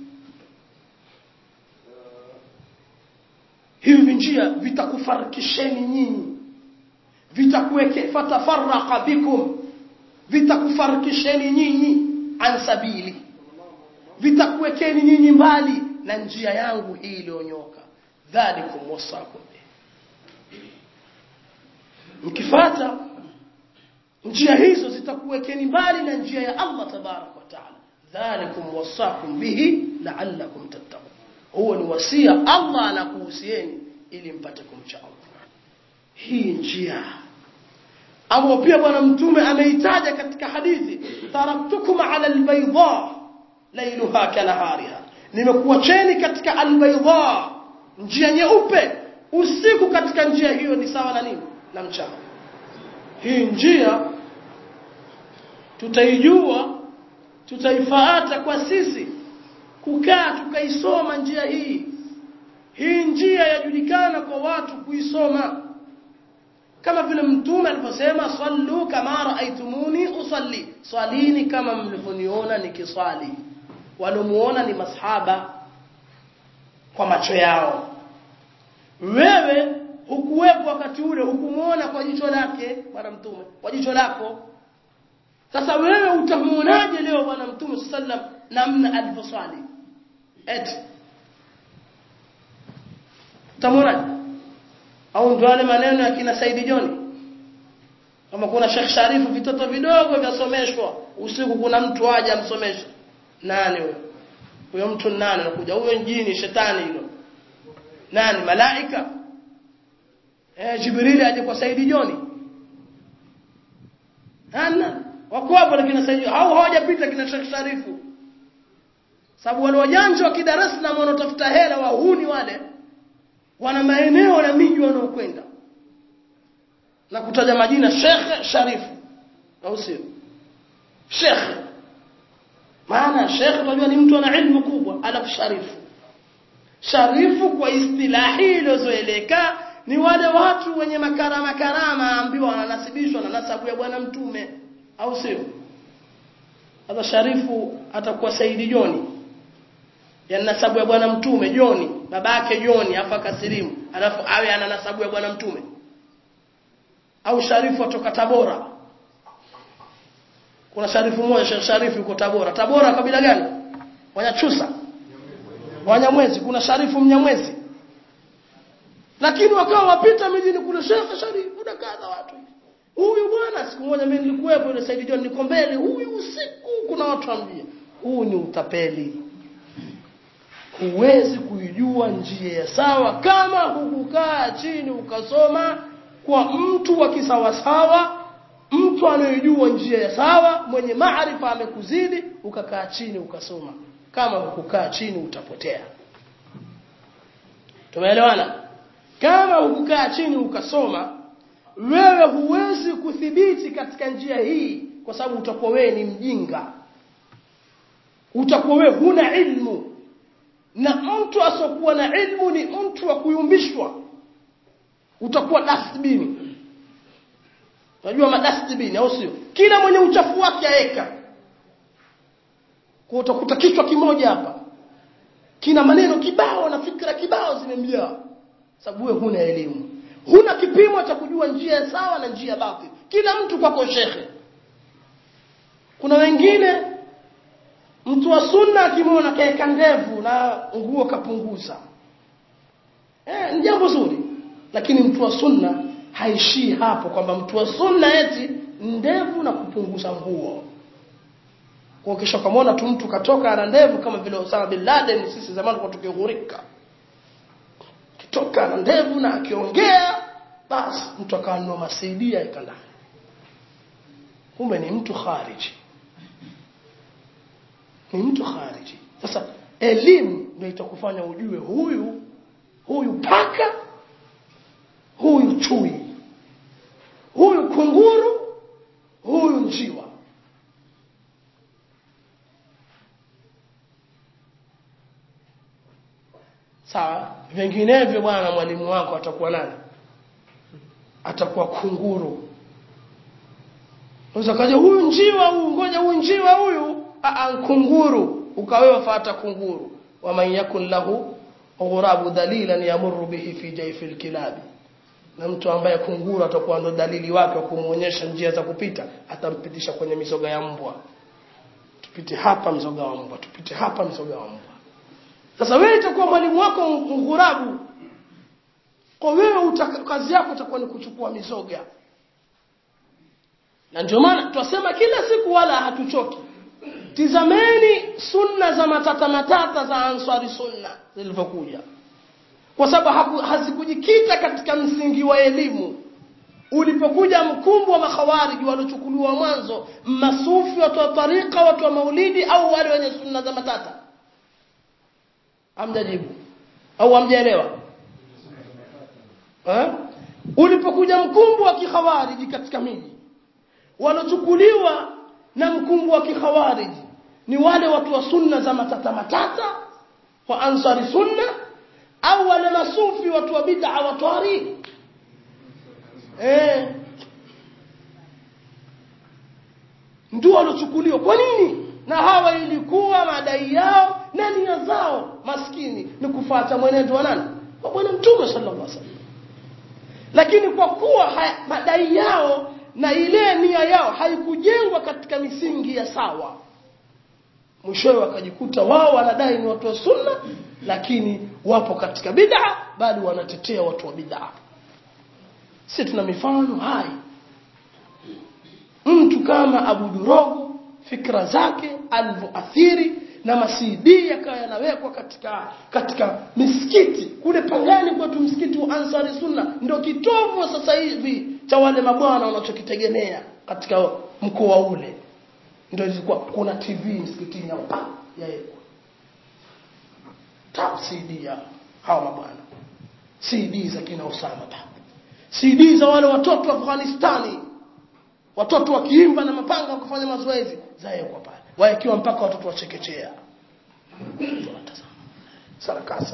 hivi njia vitakufarikisheni nyinyi vitakuweke fatafarraqa bikum vitakufarikisheni nyinyi an sabili vitakuwekeni nyinyi mbali na njia yangu hii iliyonyoka dhalikum wasakum mkifata njia hizo zitakuwekeni mbali na njia ya Allah tabarak wa taala dhalikum wasakum bihi la'allakum tattaqun huo ni wasia Allah anakuhusieni ili mpate kumcha Allah hii njia ambao pia bwana mtume ameitaja katika hadithi taraktukum ala albayda lailuha kanahariha nimekuacheni katika albayda njia nyeupe usiku katika njia hiyo ni sawa na nini na mchana hii njia tutaijua tutaifaata kwa sisi kukaa tukaisoma njia hii hii njia yajulikana kwa watu kuisoma kama vile mtume aliposema sallu kama raaitumuni usalli swalini kama mlivyoniona nikiswali walomuona ni masahaba kwa macho yao wewe hukuwepo wakati ule hukumuona kwa jicho lake bwana mtume kwa jicho lako sasa wewe utamuonaje leo bwana mtume sallam namna alivyoswali eti utamuonaje au ndio wale maneno ya kina Saidi Joni kama kuna Sheikh Sharifu vitoto vidogo vyasomeshwa usiku kuna mtu aje amsomeshe nani huyo huyo mtu nani anakuja huyo jini shetani hilo nani malaika eh Jibril aje kwa Saidi Joni ana wako hapo lakini Saidi hao hawajapita kina Sheikh Sharifu sababu wale wajanja wa kidarasa na wanaotafuta hela wahuni wale wana maeneo na miji wanaokwenda na kutaja majina Sheikh Sharifu au sio Sheikh maana Sheikh unajua ni mtu ana ilmu kubwa alafu Sharifu Sharifu kwa istilahi iliyozoeleka ni wale watu wenye makarama karama ambiwa wananasibishwa na nasabu ya bwana mtume au sio hata Sharifu atakuwa Saidi Joni ya nasabu ya bwana mtume Joni babake Joni afa kasilimu alafu awe ana nasabu ya bwana mtume au Sharifu atoka Tabora kuna Sharifu mmoja Sheikh Sharifu yuko Tabora Tabora kabila gani Wanyachusa Wanyamwezi kuna Sharifu Mnyamwezi lakini wakawa wapita mijini kule Sheikh Sharifu na kadha watu huyu bwana siku moja mimi nilikuwepo ile Said John niko mbele huyu usiku kuna watu ambia huu ni utapeli huwezi kuijua njia ya sawa kama hukukaa chini ukasoma kwa mtu wa kisawasawa mtu anayejua njia ya sawa mwenye maarifa amekuzidi ukakaa chini ukasoma kama hukukaa chini utapotea tumeelewana kama hukukaa chini ukasoma wewe huwezi kuthibiti katika njia hii kwa sababu utakuwa wewe ni mjinga utakuwa wewe huna ilmu na mtu asokuwa na ilmu ni mtu wa kuyumbishwa utakuwa dustbin unajua madustbin au sio kila mwenye uchafu wake aeka kwa utakuta kichwa kimoja hapa kina maneno kibao na fikra kibao zimemjaa sababu wewe huna elimu huna kipimo cha kujua njia sawa na njia batili kila mtu kwako shekhe kuna wengine mtu wa sunna akimwona kaeka ndevu na nguo kapunguza eh ni jambo zuri lakini mtu wa sunna haishii hapo kwamba mtu wa sunna eti ndevu na kupunguza nguo kwa kisha kamaona tu mtu katoka ana ndevu kama vile Osama bin Laden sisi zamani kwa tukighurika akitoka na ndevu na akiongea basi mtu akanunua masaidia ikanda kumbe ni mtu khariji ni mtu khariji sasa elimu ndio itakufanya ujue huyu huyu paka huyu chui huyu kunguru huyu njiwa sawa vinginevyo bwana mwalimu wako atakuwa nani atakuwa kunguru unaweza kaja huyu njiwa huyu ngoja huyu njiwa huyu a kunguru ukawewa fata kunguru wa man yakun lahu ghurabu dalilan yamurru bihi fi jayfi alkilabi na mtu ambaye kunguru atakuwa ndo dalili wake wa kumuonyesha njia za kupita atampitisha kwenye mizoga ya mbwa tupite hapa mzoga wa mbwa tupite hapa mzoga wa mbwa sasa wewe itakuwa mwalimu wako ngurabu kwa wewe kazi yako itakuwa ni kuchukua mizoga na ndio maana twasema kila siku wala hatuchoki tizameni sunna za matata matata za ansari sunna zilivyokuja kwa sababu hazikujikita katika msingi wa elimu ulipokuja mkumbu wa makhawariji waliochukuliwa mwanzo masufi watu wa tarika watu wa maulidi au wale wenye sunna za matata hamjajibu au hamjaelewa eh? ulipokuja mkumbu wa kikhawariji katika miji waliochukuliwa na mkumbu wa kikhawariji ni wale watu wa sunna za matata matata wa ansari sunna au wale masufi watu wa bid'a wa tari eh ndio waliochukuliwa kwa nini na hawa ilikuwa madai yao na nia zao maskini ni kufuata mwenendo wa nani wa bwana mtume sallallahu alaihi wasallam lakini kwa kuwa haya, madai yao na ile nia yao haikujengwa katika misingi ya sawa mwishowe wakajikuta wao wanadai ni watu wa sunna lakini wapo katika bid'a bali wanatetea watu wa bid'a sisi tuna mifano hai mtu kama Abu Durogo fikra zake alivyoathiri na masidi yakawa yanawekwa katika katika misikiti kule pangani kwetu msikiti wa Ansari Sunna ndio kitovu sasa hivi cha wale mabwana wanachokitegemea katika mkoa ule ndio ilikuwa kuna TV msikitini hapa yawekwa tap CD ya hawa mabwana CD za kina Osama pa CD za wale watoto wa Afghanistani watoto wakiimba na mapanga wakifanya mazoezi zawekwa pale waekiwa mpaka watoto wachekechea tunatazama sarakasa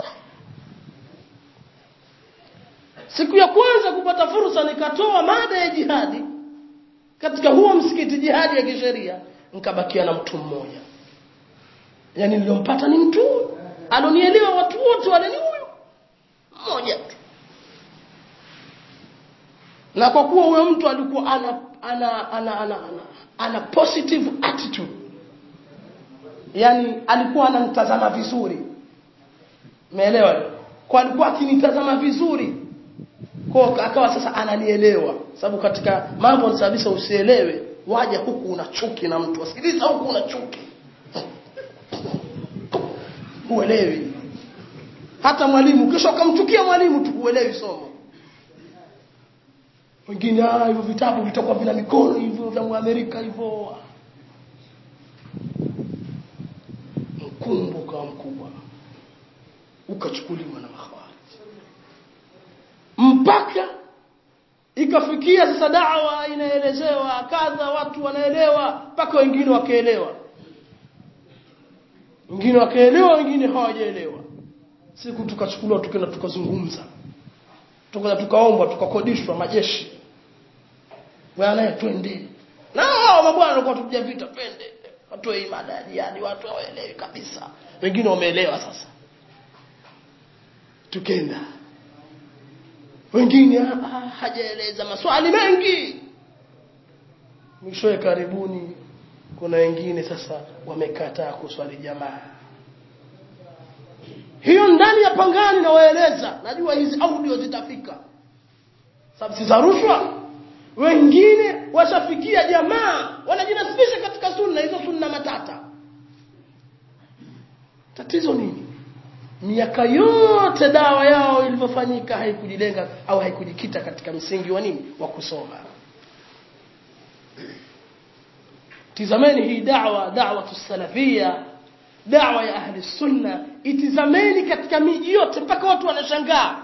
siku ya kwanza kupata fursa nikatoa mada ya jihadi katika huo msikiti jihadi ya kisheria nikabakia na mtu mmoja yani niliompata ni mtu alonielewa watu wote wale ni huyo mmoja tu na kwa kuwa huyo mtu alikuwa ana ana ana ana, ana, ana positive attitude yani alikuwa ananitazama vizuri umeelewa kwa alikuwa akinitazama vizuri kwa akawa sasa ananielewa sababu katika mambo nisabisa usielewe waja huku una chuki na mtu wasikiliza huku una chuki huelewi hata mwalimu kisha ukamchukia mwalimu tu huelewi somo wengine ah hivyo vitabu vitakuwa vina mikono hivyo vya Amerika hivyo mkumbo kama mkubwa ukachukuliwa na makhawarij mpaka ikafikia sasa dawa inaelezewa kadha watu wanaelewa mpaka wengine wakaelewa wengine wakaelewa wengine hawajaelewa siku tukachukuliwa tukaenda tukazungumza tukaja tukaombwa tukakodishwa majeshi bwana twende na hao mabwana walikuwa tupiga vita twende watoe imada ya jihadi watu hawaelewi kabisa wengine wameelewa sasa tukenda wengine ah, hajaeleza maswali mengi mwishowe karibuni kuna wengine sasa wamekataa kuswali jamaa hiyo ndani ya pangani nawaeleza najua hizi audio zitafika sababu si za rushwa wengine washafikia jamaa wanajinasibisha katika sunna hizo sunna matata tatizo nini miaka yote dawa yao ilivyofanyika haikujilenga au haikujikita katika msingi wa nini wa kusoma tizameni hii da'wa da'wa salafia da'wa ya ahli sunna itizameni katika miji yote mpaka watu wanashangaa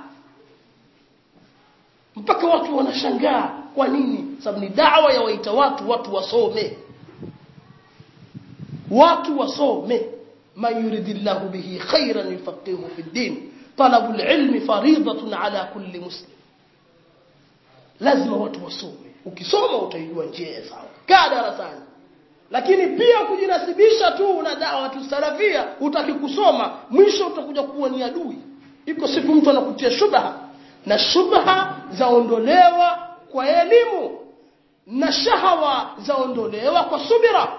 mpaka watu wanashangaa kwa nini sababu ni da'wa ya waita watu watu wasome watu wasome man yuridillahu bihi khairan yufaqihu fi din talabu alilmi faridatun ala kulli muslim lazima watu wasome ukisoma utaijua njia sawa kaa darasani lakini pia kujinasibisha tu na dawa tu salafia utaki kusoma mwisho utakuja kuwa ni adui iko siku mtu anakutia shubha na shubha zaondolewa kwa elimu na shahawa zaondolewa kwa subira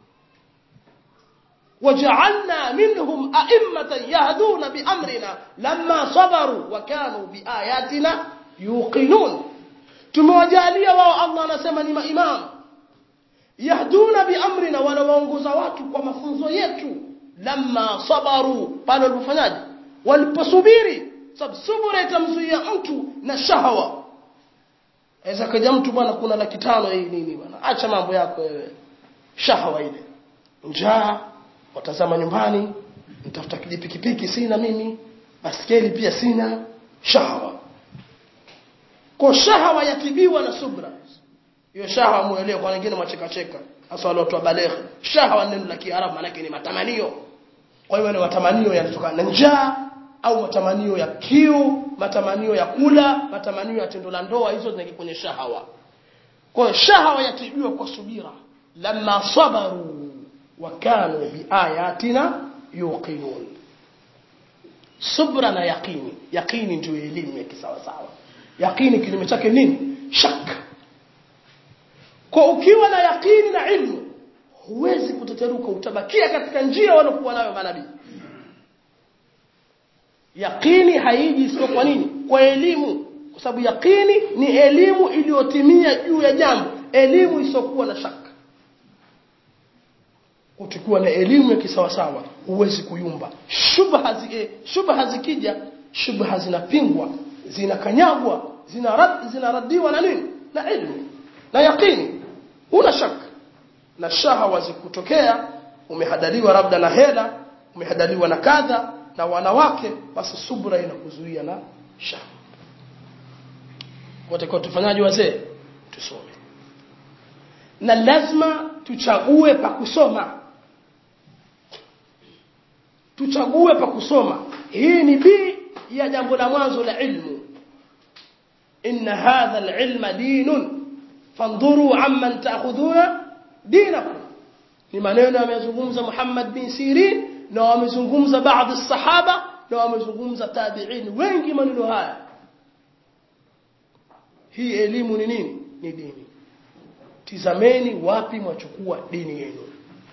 وجعلنا منهم أئمة يهدون بأمرنا لما صبروا وكانوا بآياتنا يوقنون tumewajalia wao Allah anasema ni maimamu yahduna biamrina wanawaongoza watu kwa mafunzo yetu lamma sabaru pale walipofanyaje waliposubiri sababu subira itamzuia mtu na shahawa aweza kaja mtu bwana kuna laki tano hii nini bwana acha mambo yako wewe shahawa ile njaa watazama nyumbani nitafuta kijipikipiki sina mimi baskeli pia sina shahawa kwa shahawa yatibiwa na subra hiyo shahawa muelewe kwa wengine mwacheka cheka hasa wale watu wa baleghe shahawa neno la kiarabu maana ni matamanio kwa hiyo ni matamanio yanatokana na njaa au matamanio ya kiu matamanio ya kula matamanio ya tendo la ndoa hizo zinaingia kwenye shahawa kwa hiyo shahawa yatibiwa kwa subira lamma sabaru wa kanu biayatina yuqinun subra na yaqini yaqini ndio elimu ya kisawa sawa yaqini kinyume chake nini shak kwa ukiwa na yaqini na ilmu huwezi kuteteruka utabakia katika njia walokuwa nayo manabii yaqini haiji sio kwa nini kwa elimu kwa sababu yaqini ni elimu iliyotimia juu ya jambo elimu isiyokuwa na shaka utakuwa na elimu ya kisawasawa huwezi kuyumba shubha zi, shubha zikija shubha zinapingwa zinakanyagwa zinarad, zinaradiwa na nini na ilmu na yaqini una shaka na shahawa zikutokea umehadaliwa labda na hela umehadaliwa na kadha na wanawake basi subra inakuzuia na shahawa watakuwa tufanyaje wazee tusome na lazima tuchague pa kusoma tuchague pa kusoma hii ni bi ya jambo la mwanzo la ilmu inna hadha alilma dinun fandhuru amman ta'khudhuna dinakum ni maneno yamezungumza Muhammad bin Sirin na wamezungumza baadhi sahaba na wamezungumza tabi'in wengi maneno haya hii elimu ni nini ni dini tizameni wapi mwachukua dini yenu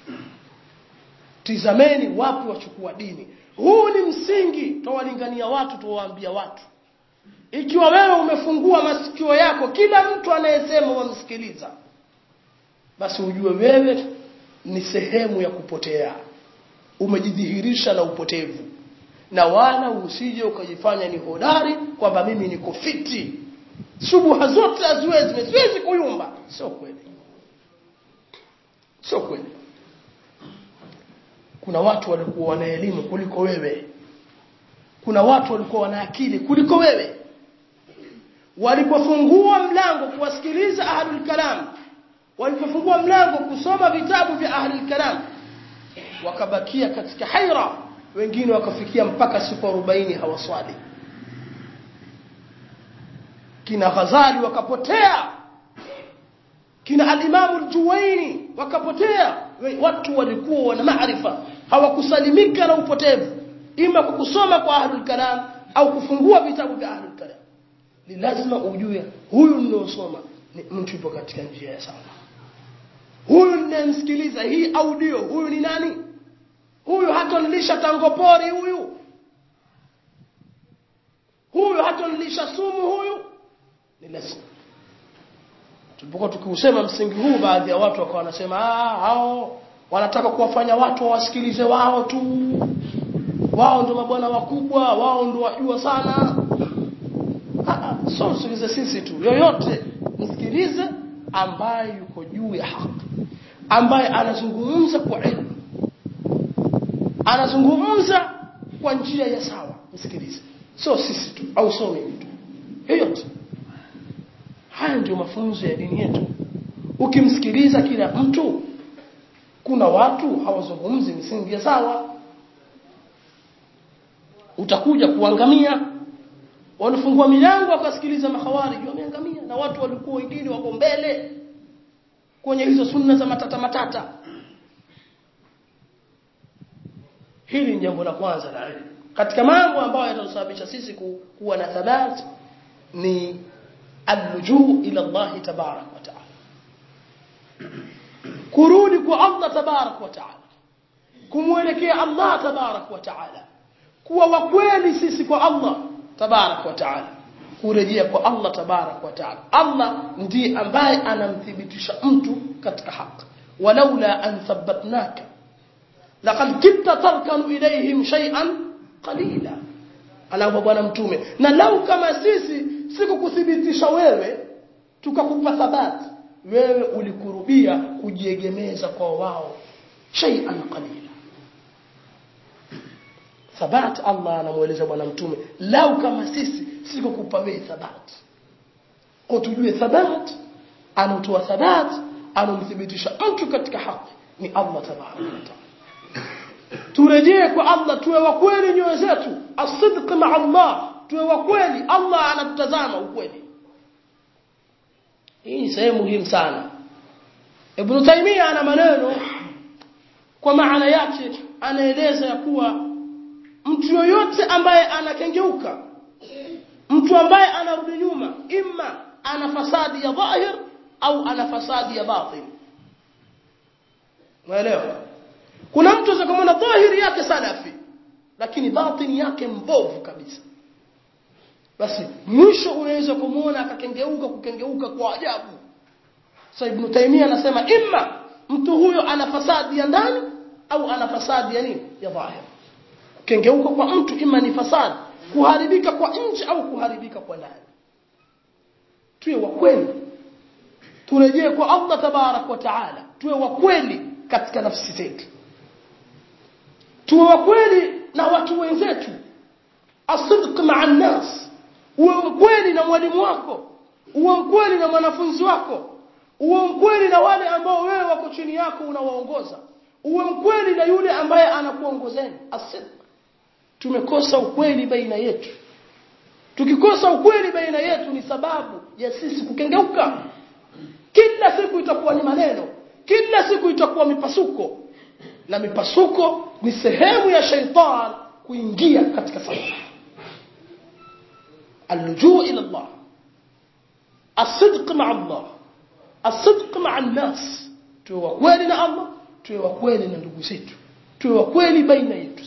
tizameni wapi wachukua dini huu ni msingi tawalingania watu tuwaambia watu ikiwa wewe umefungua masikio yako kila mtu anayesema wamsikiliza basi ujue wewe ni sehemu ya kupotea umejidhihirisha na upotevu na wala usije ukajifanya ni hodari kwamba mimi niko fiti subuha zote haziwezi siwezi kuyumba sio kweli sio kweli kuna watu walikuwa wana elimu kuliko wewe kuna watu walikuwa wana akili kuliko wewe walipofungua mlango kuwasikiliza ahlul kalam walipofungua mlango kusoma vitabu vya ahlul kalam wakabakia katika haira wengine wakafikia mpaka siku 40 hawaswali kina Ghazali wakapotea kina al-Imam al-Juwaini wakapotea watu walikuwa wana maarifa hawakusalimika na upotevu ima kwa kusoma kwa ahlul kalam au kufungua vitabu vya ahlul kalam ni lazima ujue huyu ninaosoma ni mtu yupo katika njia ya sawa huyu ninamsikiliza hii audio huyu ni nani huyu hatonilisha tangopori huyu huyu hatonilisha sumu huyu ni lazima tulipokuwa tukiusema msingi huu baadhi ya watu wakawa wanasema ah hao wanataka kuwafanya watu wawasikilize wao tu wao ndo mabwana wakubwa wao ndo wajua sana so msikilize sisi tu yoyote msikilize ambaye yuko juu ya haki ambaye anazungumza kwa ilmu anazungumza kwa njia ya sawa msikilize sio sisi tu au sio mimi tu yoyote haya ndio mafunzo ya dini yetu ukimsikiliza kila mtu kuna watu hawazungumzi misingi ya sawa utakuja kuangamia walifungua milango wakasikiliza makhawarij wameangamia na watu walikuwa wengine wako mbele kwenye hizo sunna za matata matata hili ni jambo la kwanza la ilmu katika mambo ambayo yatasababisha sisi ku, kuwa na thabat ni alrujuu ila Allah tabarak wa taala kurudi kwa Allah tabarak wa taala kumwelekea Allah tabarak wa taala kuwa wa kweli sisi kwa Allah tabarak wa taala kurejea kwa Allah tabarak wa taala Allah ndiye ambaye anamthibitisha mtu katika haki walaula an thabbatnaka laqad kitta tarkanu ilayhim shay'an qalila anaomba bwana mtume na lau kama sisi sikukuthibitisha wewe tukakupa thabati wewe ulikurubia kujiegemeza kwa wao shay'an qalila thabat Allah anamueleza bwana mtume lau kama sisi sikukupa wewe thabat kwa tujue thabat anatoa thabat anamthibitisha mtu katika haki ni Allah tabaraka wa taala turejee kwa Allah tuwe wa kweli nyoyo zetu asidq ma Allah tuwe wa kweli Allah anatutazama ukweli hii ni sehemu muhimu sana Ibn Taymiyyah ana maneno kwa maana yake anaeleza ya kuwa mtu yoyote ambaye anakengeuka mtu ambaye anarudi nyuma imma ana fasadi ya dhahir au ana fasadi ya batin unaelewa kuna mtu akamwona dhahiri yake salafi lakini batini yake mbovu kabisa basi mwisho unaweza kumuona akakengeuka kukengeuka kwa ajabu sasa ibn Taymiyyah anasema imma mtu huyo ana fasadi ya ndani au ana fasadi ya nini ya dhahir kengeuka kwa mtu ima ni fasadi kuharibika kwa nje au kuharibika kwa ndani tuwe wa kweli turejee kwa Allah tabarak wa taala tuwe wa kweli katika nafsi zetu tuwe wa kweli na watu wenzetu asidq ma'a nas uwe mkweli na mwalimu wako uwe mkweli na mwanafunzi wako uwe mkweli na wale ambao wewe wako chini yako unawaongoza uwe mkweli na yule ambaye anakuongozeni asidq tumekosa ukweli baina yetu tukikosa ukweli baina yetu ni sababu ya sisi kukengeuka kila siku itakuwa ni maneno kila siku itakuwa mipasuko na mipasuko ni sehemu ya shaitan kuingia katika safa اللجوء الى الله الصدق مع الله الصدق مع الناس tuwe wa kweli na Allah tuwe wa kweli na ndugu zetu tuwe wa kweli baina yetu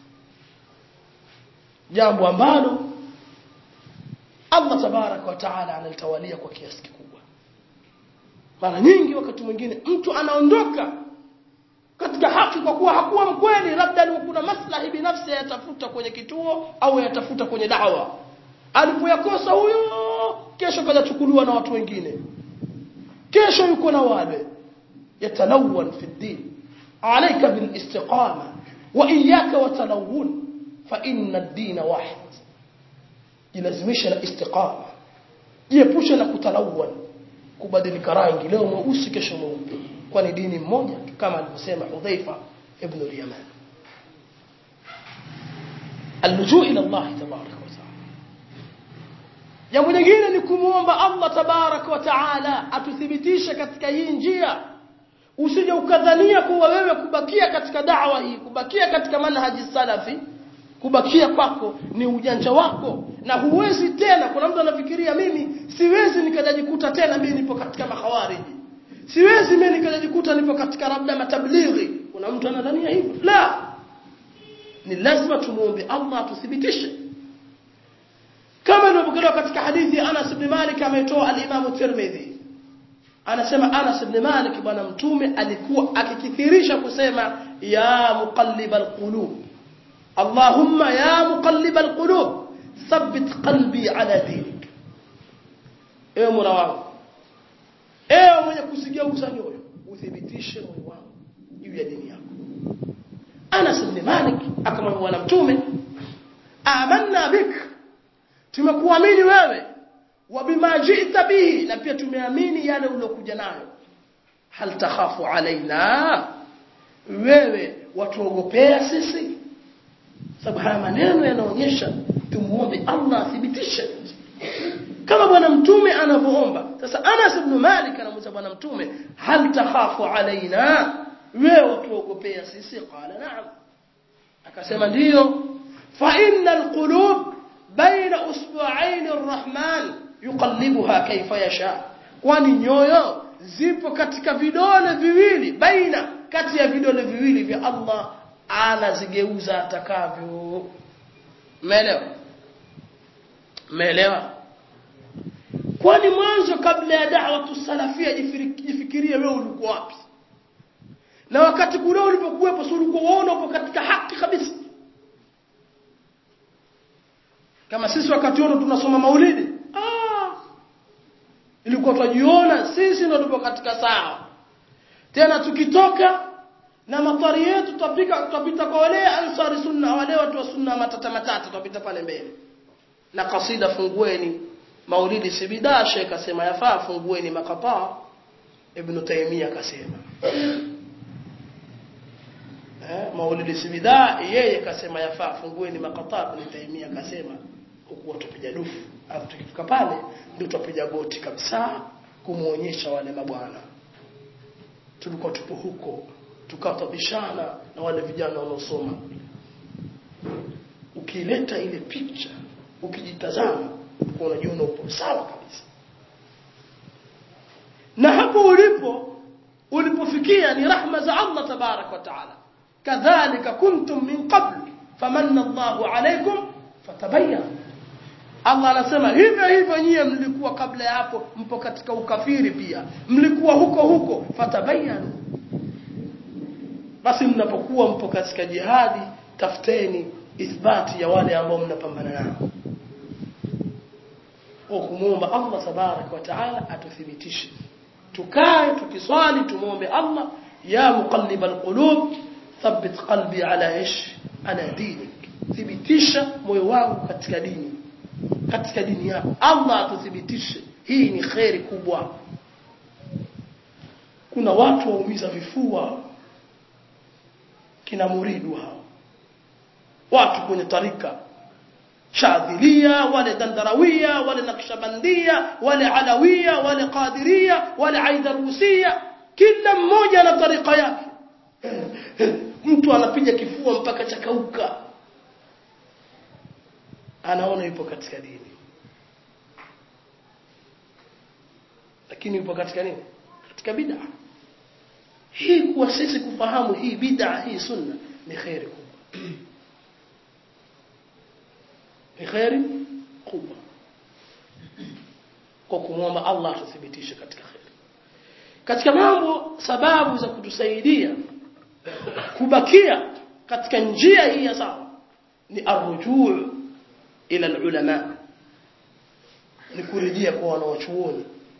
jambo ambalo Allah tabarak wa taala analitawalia kwa kiasi kikubwa mara nyingi wakati mwingine mtu anaondoka katika haki kwa kuwa hakuwa mkweli labda kuna maslahi binafsi yatafuta kwenye kituo au yatafuta kwenye dawa alipoyakosa huyo kesho kajachukuliwa na watu wengine kesho yuko na wale yatalawan fi din alayka bil istiqama wa iyyaka wa talawun fa inna ad-din wahid jilazimisha na istiqama jiepushe na kutalawan kubadilika rangi leo mweusi kesho mweupe kwani dini mmoja kama alivyosema Hudhaifa ibn al-Yaman اللجوء الى الله تبارك وتعالى jambo jingine ni kumuomba Allah tabarak wa taala atuthibitishe katika hii njia usije ukadhania kuwa wewe kubakia katika da'wa hii kubakia katika manhaji salafi kubakia kwako ni ujanja wako na huwezi tena kuna mtu anafikiria mimi siwezi nikajikuta tena mimi nipo katika mahawariji siwezi mimi nikajikuta nipo katika labda matablighi kuna mtu anadhania hivyo la ni lazima tumuombe Allah atuthibitishe kama ilivyopokelewa katika hadithi ya Anas ibn Malik ametoa al-Imam Tirmidhi anasema Anas ibn Malik bwana mtume alikuwa akikithirisha kusema ya muqallibal qulub Allahumma ya muqallib alqulub thabbit qalbi ala dinik ewe mola wangu ewe mwenye kusigeuza nyoyo uthibitishe moyo wangu juu ya dini yako Anas ibn Malik akamwambia na mtume amanna bik tumekuamini wewe wa bima ji'ta bihi na pia tumeamini yale ulokuja nayo hal takhafu alaina wewe watuogopea sisi sababu haya maneno yanaonyesha tumuombe Allah athibitishe kama bwana mtume anavyoomba sasa Anas ibn Malik anamuuliza bwana mtume hal takhafu alaina wewe watuogopea sisi qala na'am akasema ndiyo fa innal qulub baina usbu'ain arrahman yuqallibuha kayfa yasha kwani nyoyo zipo katika vidole viwili baina kati ya vidole viwili vya Allah anazigeuza atakavyo umeelewa umeelewa kwani mwanzo kabla ya da'wa tusalafia jifikirie wewe ulikuwa wapi na wakati kule ulipokuwepo si ulikuwa uona upo katika haki kabisa kama sisi wakati wote tunasoma maulidi ah ilikuwa tunajiona sisi ndio tupo katika sawa tena tukitoka na matari yetu tutapika tutapita kwa wale ansari sunna wale watu wa sunna matata matata tutapita pale mbele na kasida fungueni maulidi si bidaa sheikh akasema yafaa fungueni makataa ibn taymiya akasema eh maulidi si bidaa yeye akasema yafaa fungueni makataa ibn taymiya akasema huku watupiga dufu alafu tukifika pale ndio tutapiga goti kabisa kumuonyesha wale mabwana tulikuwa tupo huko tukatabishana na wale vijana wanaosoma ukileta ile picha ukijitazama unajiona upo sawa kabisa na hapo ulipo ulipofikia ni rahma za Allah tabarak wa taala kadhalika kuntum min qabl famanna Allahu alaykum fatabayyanu Allah anasema hivyo hivyo nyie mlikuwa kabla ya hapo mpo katika ukafiri pia mlikuwa huko huko fatabayanu basi mnapokuwa mpo katika jihadi tafuteni ithbati ya wale ambao mnapambana nao kwa kumuomba Allah tabarak wa taala atuthibitishe tukae tukiswali tumuombe Allah ya muqallibal qulub thabbit qalbi ala ish ala dinik thibitisha moyo wangu katika dini katika dini yako Allah atuthibitishe hii ni khairi kubwa kuna watu waumiza vifua kina muridu hao watu kwenye tarika shadhilia wale dandarawia wale nakshabandia wale alawia wale qadiria wale aidarusia kila mmoja na tarika yake mtu anapiga kifua mpaka chakauka anaona yupo katika dini lakini yupo katika nini katika bid'a hii kuwa sisi kufahamu hii bid'a hii sunna ni khairi kubwa ni khairi kubwa kwa kumwomba Allah atuthibitishe katika khairi katika mambo sababu za kutusaidia kubakia katika njia hii ya sawa ni arrujuu ila ulama ni kurejea kwa wanawachuoni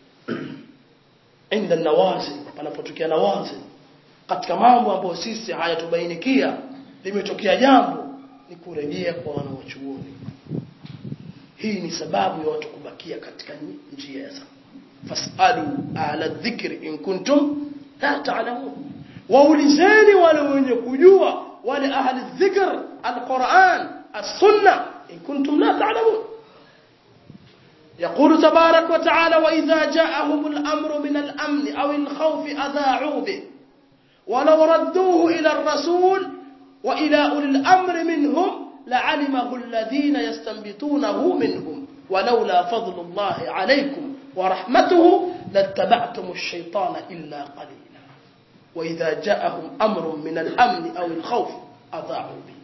inda nawazi panapotokea nawazi katika mambo ambayo sisi hayatubainikia limetokea jambo ni kurejea kwa wanawachuoni hii ni sababu ya watu kubakia katika njia ya sawa fasalu ala dhikri in kuntum la ta'lamun waulizeni wale wenye kujua wale ahli dhikr alquran as-sunnah in kuntum la ta'lamun يقول تبارك وتعالى وإذا جاءهم الأمر من الأمن أو الخوف أذاعوا به ولو ردوه إلى الرسول وإلى أولي الأمر منهم لعلمه الذين يستنبطونه منهم ولولا فضل الله عليكم ورحمته لاتبعتم الشيطان إلا قليلا وإذا جاءهم أمر من الأمن أو الخوف أضاعوا به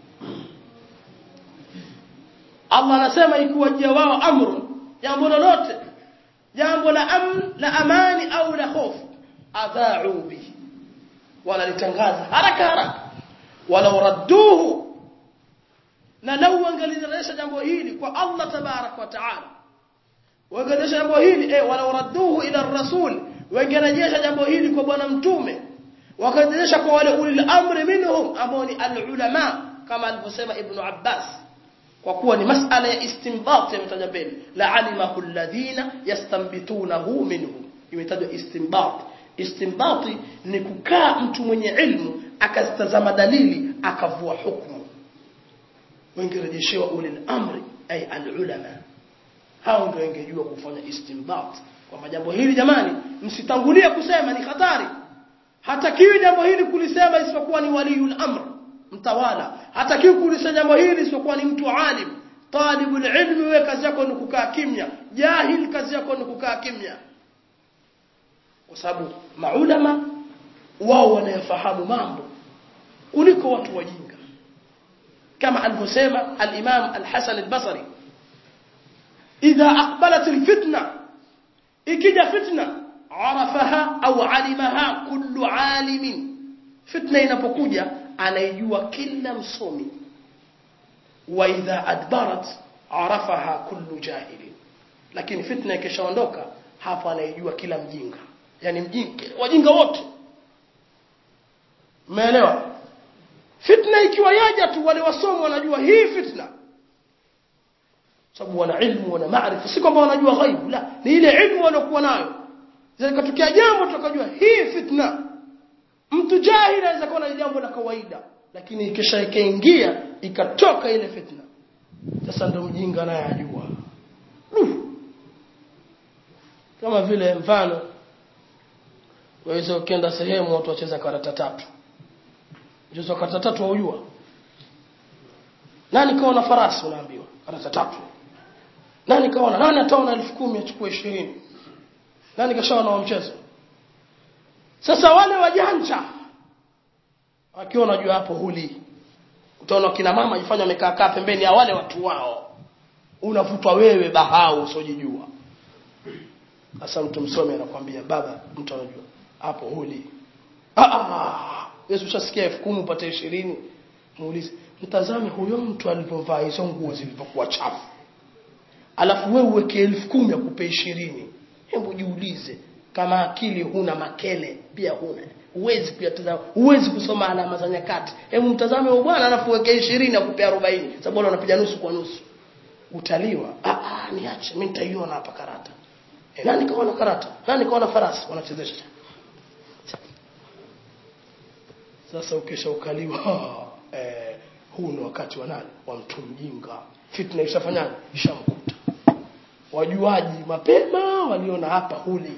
الله anasema ikiwajia wao amru jambo lolote jambo la amn la amani au la hofu adha'u bihi wala litangaza haraka haraka walau radduhu na lau wangelirejesha jambo hili kwa Allah tabarak wa taala wangerejesha jambo hili eh wala radduhu ila rasul wangerejesha jambo hili kwa bwana mtume wakarejesha kwa wale ulil amri minhum ambao ni alulama kama alivyosema ibn Abbas kwa kuwa ni masala ya istinbat imetaja mbele la alimahu alladhina yastanbitunahu minhum imetajwa istinbat istinbati ni kukaa mtu mwenye ilmu akazitazama dalili akavua hukumu wengerejeshewa ulil amri ay alulama hao ndio wengejua kufanya istinbat kwamba jambo hili jamani msitangulie kusema ni hatari hatakiwi jambo hili kulisema isipokuwa ni waliul amr mtawala hatakiwi kulisema jambo hili isipokuwa ni mtu alim talibul ilmi wewe kazi yako ni kukaa kimya jahil kazi yako ni kukaa kimya kwa sababu maulama wao wanayafahamu mambo kuliko watu wajinga kama alivyosema al-Imam al-Hasan al-Basri idha aqbalat al-fitna ikija fitna arafaha au alimaha kullu alimin fitna inapokuja anaijua kila msomi wa idha adbarat arafaha kullu jahilin lakini fitna ikishaondoka hapo anaijua kila mjinga yani mjinga wajinga wote umeelewa fitna ikiwa yaja tu wale wasomi wanajua hii fitna sababu wana ilmu wana maarifa si kwamba wanajua ghaibu la ni ile ilmu waliokuwa nayo zikatokea jambo tukajua hii fitna mtu jahili anaweza kuwa ni jambo la kawaida lakini ikisha ikaingia ikatoka ile fitna sasa ndo mjinga naye ajua kama vile mfano waweza ukienda sehemu watu wacheza karata tatu mchezo karata tatu waujua nani kaona farasi unaambiwa karata tatu nani kaona nani ataona elfu kumi achukue ishirini nani kashaona wa mchezo sasa wale wajanja wakiwa unajua hapo huli utaona kina mama jifanya wamekaa kaa pembeni ya wale watu wao unavutwa wewe bahau usojijua sasa mtu msomi anakuambia baba mtu anajua hapo huli ah ah Yesu ushasikia 10,000 upate 20 muulize mtazame huyo mtu alipovaa hizo nguo zilizokuwa chafu alafu wewe uweke 10,000 akupe 20 hebu jiulize kama akili huna makele pia huna huwezi kuyatazama huwezi kusoma alama za nyakati hebu mtazame huyo bwana alafu weke 20 akupe 40 sababu bwana unapiga nusu kwa nusu utaliwa ah ah niache mimi nitaiona hapa karata e, nani kaona karata nani kaona farasi wanachezesha sasa ukisha ukaliwa eh, huu ni wakati wa nani wa mtu mjinga fitna ishafanyaje ishamkuta wajuaji mapema waliona hapa huli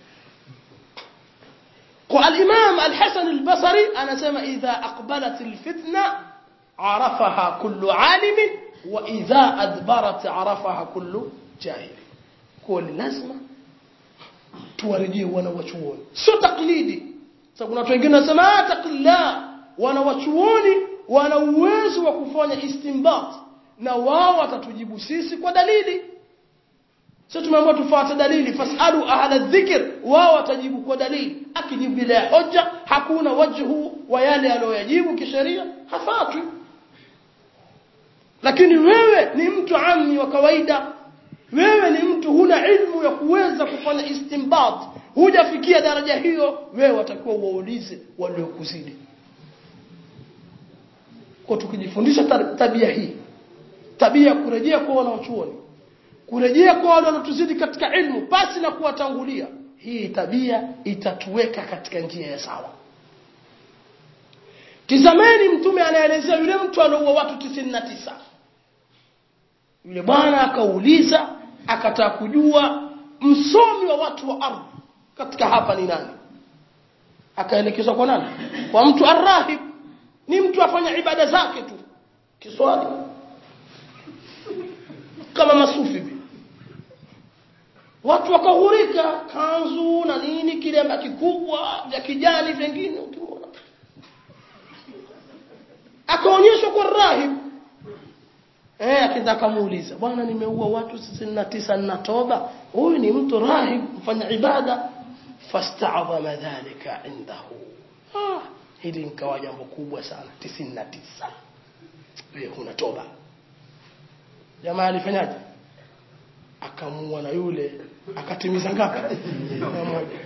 kwa al-Imam al-Hasan al-Basri anasema idha aqbalat al-fitna arafaha kullu alim wa idha adbarat arafaha kullu jahil kwa lazima tuwarejee wana wachuoni sio taklidi sasa kuna watu wengine wanasema ah taqilla wana wachuoni wana uwezo wa kufanya istinbat na wao watatujibu sisi kwa dalili sio tumeambiwa tufuate dalili fasalu ahla dhikr wao watajibu kwa dalili akijibu bila hoja hakuna wajhu wa yale aliyoyajibu kisheria hafatwi lakini wewe ni mtu amni wa kawaida wewe ni mtu huna ilmu ya kuweza kufanya istinbat hujafikia daraja hiyo wewe watakiwa uwaulize waliokuzidi kwa tukijifundisha tabia hii tabia kurejea kwa wanaochuoni kurejea kwa wale wanaotuzidi katika ilmu pasi na kuwatangulia hii tabia itatuweka katika njia ya sawa tizameni mtume anaelezea yule mtu alioua watu 99 yule bwana akauliza akataka kujua msomi wa watu wa ardhi katika hapa ni nani akaelekezwa kwa nani kwa mtu arrahib ni mtu afanya ibada zake tu kiswali kama masufi vile watu wakahurika kanzu na nini kilemba kikubwa vya kijani vingine ukimwona akaonyeshwa kwa rahib eh akenda akamuuliza bwana nimeua watu 69 na toba huyu ni mtu rahib mfanya ibada fasta'dhama dhalika indahu ah hili nikawa jambo kubwa sana 99 wewe huna toba jamaa alifanyaje akamua na yule akatimiza ngapi moja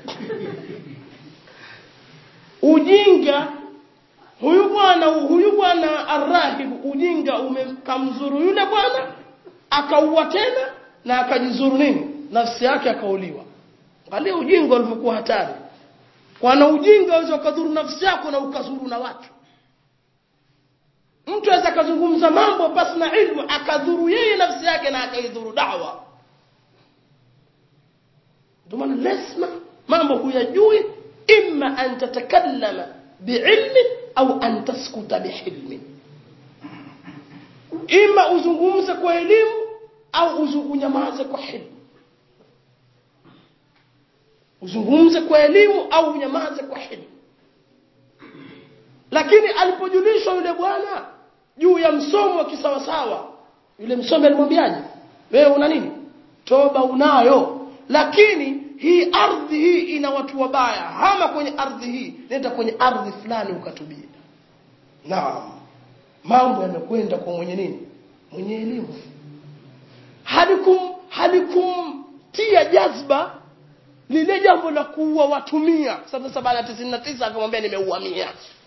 ujinga huyu bwana huyu bwana arrahib ujinga umekamzuru yule bwana akaua tena na akajizuru nini nafsi yake akauliwa angalia ujinga ulivyokuwa hatari kwana ujinga unaweza ukadhuru nafsi yako na ukazuru na watu mtu aweza akazungumza mambo pasi na ilmu akadhuru yeye nafsi yake na akaidhuru dawa ndio maana lazima mambo huyajui imma an tatakallama biilmi au an taskuta bihilmi ima uzungumze kwa elimu au unyamaze kwa hilmu uzungumze kwa elimu au unyamaze kwa hilmu lakini alipojulishwa yule bwana juu ya msomo wa kisawasawa yule msomi alimwambiaje wewe una nini toba unayo lakini hii ardhi hii ina watu wabaya hama kwenye ardhi hii nenda kwenye ardhi fulani ukatubia naam mambo yamekwenda kwa mwenye nini mwenye elimu halikum halikumtia jazba lile jambo la kuua watu mia sasa sabana tisini na tisa akamwambia nimeua mia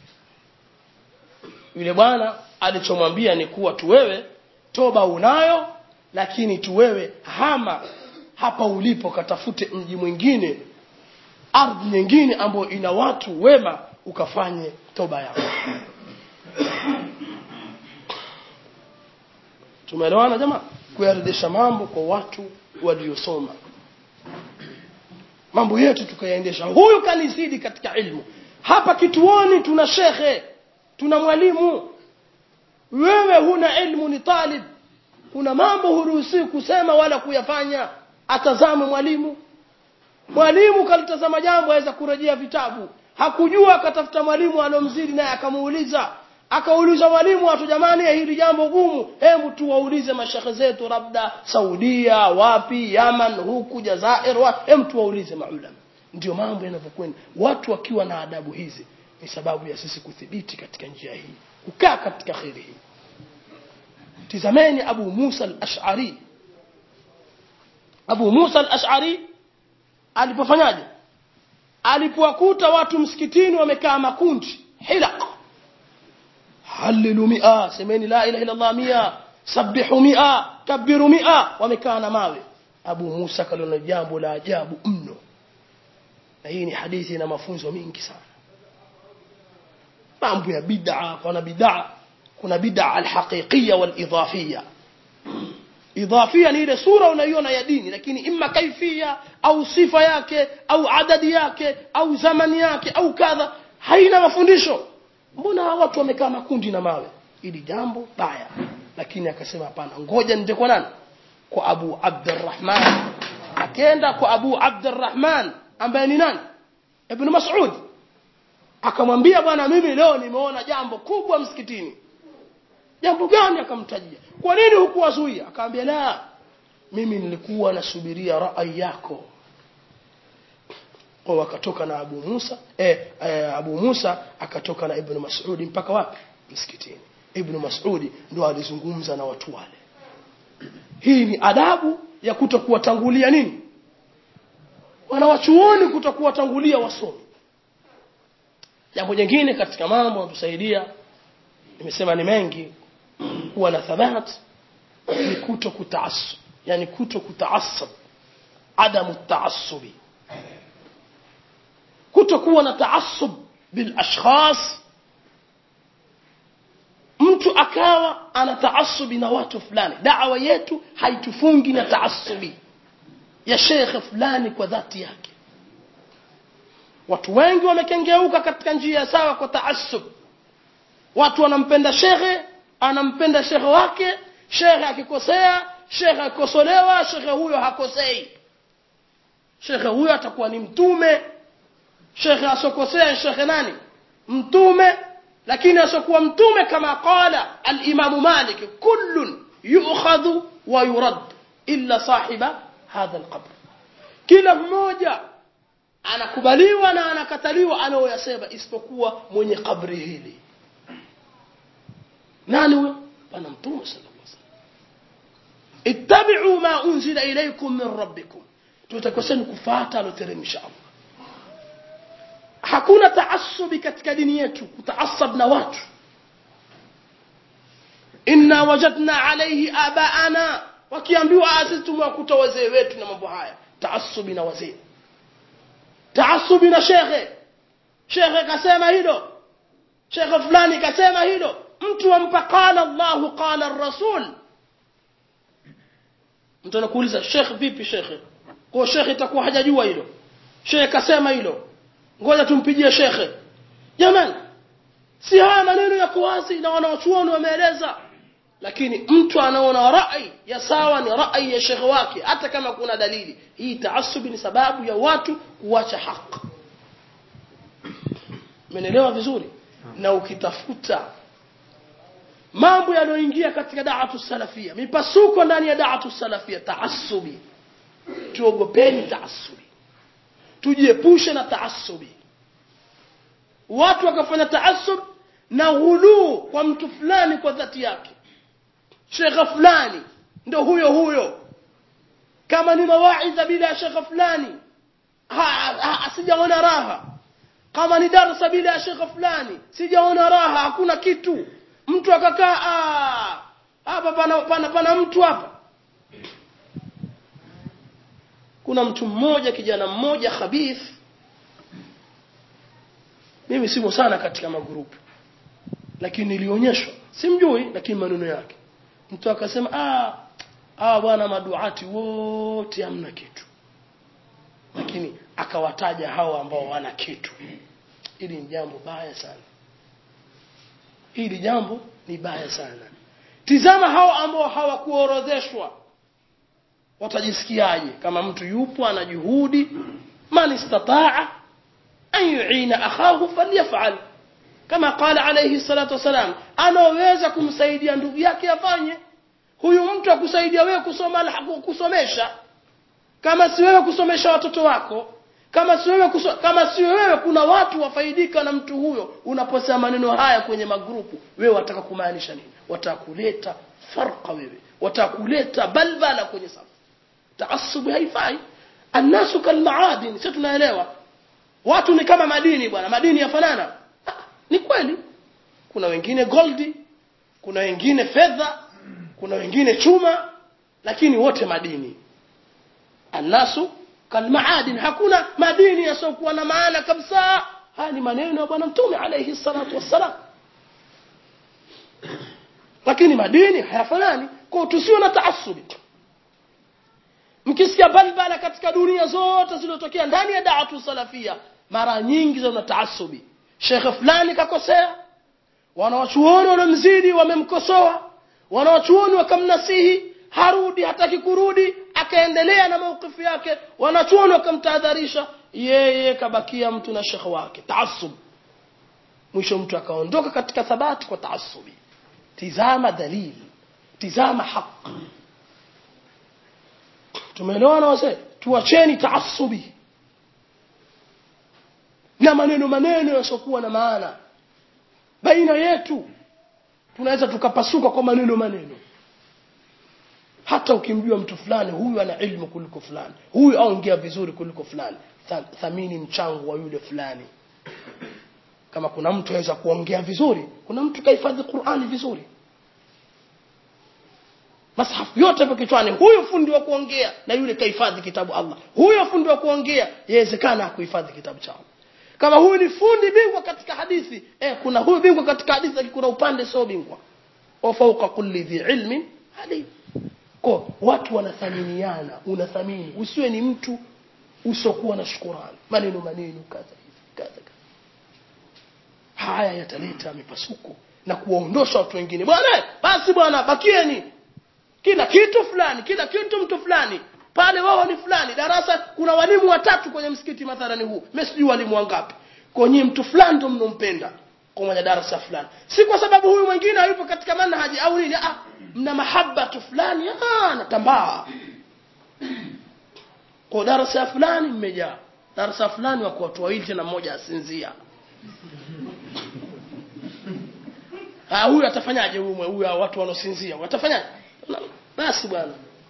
yule bwana alichomwambia ni kuwa tu wewe toba unayo lakini tu wewe hama hapa ulipo katafute mji mwingine ardhi nyingine ambayo ina watu wema ukafanye toba yako tumeelewana jamaa kuyarejesha mambo kwa watu waliosoma mambo yetu tukayaendesha huyu kanizidi katika ilmu hapa kituoni tuna shekhe tuna mwalimu wewe huna ilmu ni talib kuna mambo huruhusiwi kusema wala kuyafanya atazame mwalimu mwalimu kalitazama jambo aweza kurejea vitabu hakujua akatafuta mwalimu alomzidi naye akamuuliza akauliza mwalimu watu jamani hili jambo gumu hebu tuwaulize mashekhe zetu labda saudia wapi yaman huku jazair wa hebu tuwaulize maulama ndio mambo yanavyokwenda watu wakiwa na adabu hizi ni sababu ya sisi kuthibiti katika njia hii kukaa katika kheri hii tizameni abu musa al-ash'ari abu musa al-ash'ari alipofanyaje alipowakuta watu msikitini wamekaa makundi hilaq halilu mia semeni la ilaha illa allah mia sabihu mia kabiru mia wamekaa na mawe abu musa kaliona jambo la ajabu mno na hii ni hadithi na mafunzo mingi sana mambo ya bid'a kuna bid'a kuna bid'a alhaqiqiyya walidhafiyya idhafia ni ile sura unaiona ya dini lakini imma kaifia au sifa yake au adadi yake au zamani yake au kadha haina mafundisho mbona watu wamekaa makundi na mawe ili jambo baya lakini akasema hapana ngoja nende kwa nani kwa Abu Abdurrahman akaenda kwa Abu Abdurrahman ambaye ni nani Ibn Mas'ud akamwambia bwana mimi leo nimeona jambo kubwa msikitini jambo gani akamtajia kwa nini hukuwazuia akamwambia la mimi nilikuwa nasubiria rai yako kwa wakatoka na Abu Musa eh, eh, Abu Musa akatoka na Ibn Mas'ud mpaka wapi msikitini Ibn Mas'ud ndo alizungumza na watu wale hii ni adabu ya kutokuwatangulia nini wanawachuoni kutokuwatangulia wasomi jambo jingine katika mambo yanatusaidia nimesema ni mengi kuwa na thabat ni kuto kutaassub yani kuto kutaassub adamu taassubi kuto kuwa na taassub bil ashkhas mtu akawa ana taassubi na watu fulani da'wa yetu haitufungi na taassubi ya shekhe fulani kwa dhati yake watu wengi wamekengeuka katika njia sawa kwa taassub watu wanampenda shekhe anampenda shekhe wake shekhe akikosea shekhe akikosolewa shekhe huyo hakosei shekhe huyo atakuwa ni mtume shekhe asokosea shekhe nani mtume lakini asokuwa mtume kama qala al-Imam Malik kullun yu'khadhu wa yurad illa sahiba hadha al-qabr kila mmoja anakubaliwa na anakataliwa anaoyasema isipokuwa mwenye kabri hili nani huyo bwana mtume sallallahu alaihi wasallam ittabi'u ma unzila ilaykum min rabbikum tutakwaseni kufuata aloteremsha Allah hakuna taassubi katika dini yetu kutaasab na watu inna wajadna alayhi abaana wakiambiwa sisi tumewakuta wazee wetu na mambo haya taassubi na wazee taassubi na shekhe shekhe kasema hilo shekhe fulani kasema hilo mtu ampa qala Allah qala ar-rasul mtu anakuuliza shekhe vipi shekhe kwa shekhe itakuwa hajajua hilo shekhe kasema hilo ngoja tumpigie shekhe jamani si haya maneno yako wazi na wanaochuoni wameeleza lakini mtu anaona rai ya sawa ni rai ya shekhe wake hata kama kuna dalili hii taasubi ni sababu ya watu kuacha haki umeelewa vizuri na ukitafuta mambo yanayoingia katika da'atu salafia mipasuko ndani ya da'atu salafia taasubi tuogopeni taasubi tujiepushe na taasubi watu wakafanya taasub na ghuluu kwa mtu fulani kwa dhati yake shekha fulani ndo huyo huyo kama ni mawaidha bila ya shekha fulani sijaona raha kama ni darsa bila ya shekha fulani sijaona raha hakuna kitu mtu akakaa hapa pana, pana, pana mtu hapa kuna mtu mmoja kijana mmoja khabith mimi simo sana katika magrupu lakini nilionyeshwa simjui lakini maneno yake mtu akasema ah ah bwana maduati wote hamna kitu lakini akawataja hao ambao wana kitu hili ni jambo baya sana hili jambo ni baya sana tizama hao ambao hawakuorodheshwa watajisikiaje kama mtu yupo ana juhudi man istataa an yu'ina akhahu falyaf'al kama qala alayhi salatu wasalam anaweza kumsaidia ndugu yake afanye huyu mtu akusaidia wewe kusoma kusomesha kama si wewe kusomesha watoto wako kama si wewe kuso, kama si wewe kuna watu wafaidika na mtu huyo unaposema maneno haya kwenye magrupu wewe wataka kumaanisha nini wataka kuleta farqa wewe wataka kuleta balbala kwenye safu taassubi haifai annasu kalmaadin sisi tunaelewa watu ni kama madini bwana madini yafanana ah, ni kweli kuna wengine goldi kuna wengine fedha kuna wengine chuma lakini wote madini annasu kalmaadin hakuna madini yasiokuwa na maana kabisa haya ni maneno ya bwana mtume alayhi salatu wassalam lakini madini hayafanani kwa tusiwe na taassubi mkisikia balbala katika dunia zote zilizotokea ndani ya da'atu salafia mara nyingi zina taassubi shekhe fulani kakosea wanawachuoni wanamzidi wamemkosoa wanawachuoni wakamnasihi harudi hataki kurudi akaendelea na maukifu yake wanachuoni wakamtahadharisha yeye kabakia mtu na shekhe wake taasub mwisho mtu akaondoka katika thabati kwa taasubi tizama dalili tizama haq tumeelewana wazee tuacheni taasubi na maneno maneno yasiokuwa na maana baina yetu tunaweza tukapasuka kwa maneno maneno hata ukimjua mtu fulani huyu ana ilmu kuliko fulani huyu aongea vizuri kuliko fulani thamini mchango wa yule fulani kama kuna mtu aweza kuongea vizuri kuna mtu kahifadhi Qur'ani vizuri masahafu yote hapo kichwani huyu fundi wa kuongea na yule kahifadhi kitabu Allah huyo fundi wa kuongea yawezekana kuhifadhi kitabu cha Allah kama huyu ni fundi bingwa katika hadithi eh kuna huyu bingwa katika hadithi lakini kuna upande sio bingwa wa fawqa kulli dhi ilmin alim kwa watu wanathaminiana unathamini usiwe ni mtu usiokuwa na shukurani maneno maneno kadha kadha haya yataleta mipasuko na kuwaondosha watu wengine bwana basi bwana bakieni kila kitu fulani kila kitu mtu fulani pale wao ni fulani darasa kuna walimu watatu kwenye msikiti mathalani huu mimi sijui walimu wangapi kwenye mtu fulani ndo mnompenda kwa mwenye darasa fulani si kwa sababu huyu mwingine hayupo katika manhaji au nini ah mna mahaba tu fulani ah natambaa kwa darasa fulani mmejaa darasa fulani wako watu wawili tena mmoja asinzia ah huyu atafanyaje huyu huyu watu wanosinzia watafanyaje basi bwana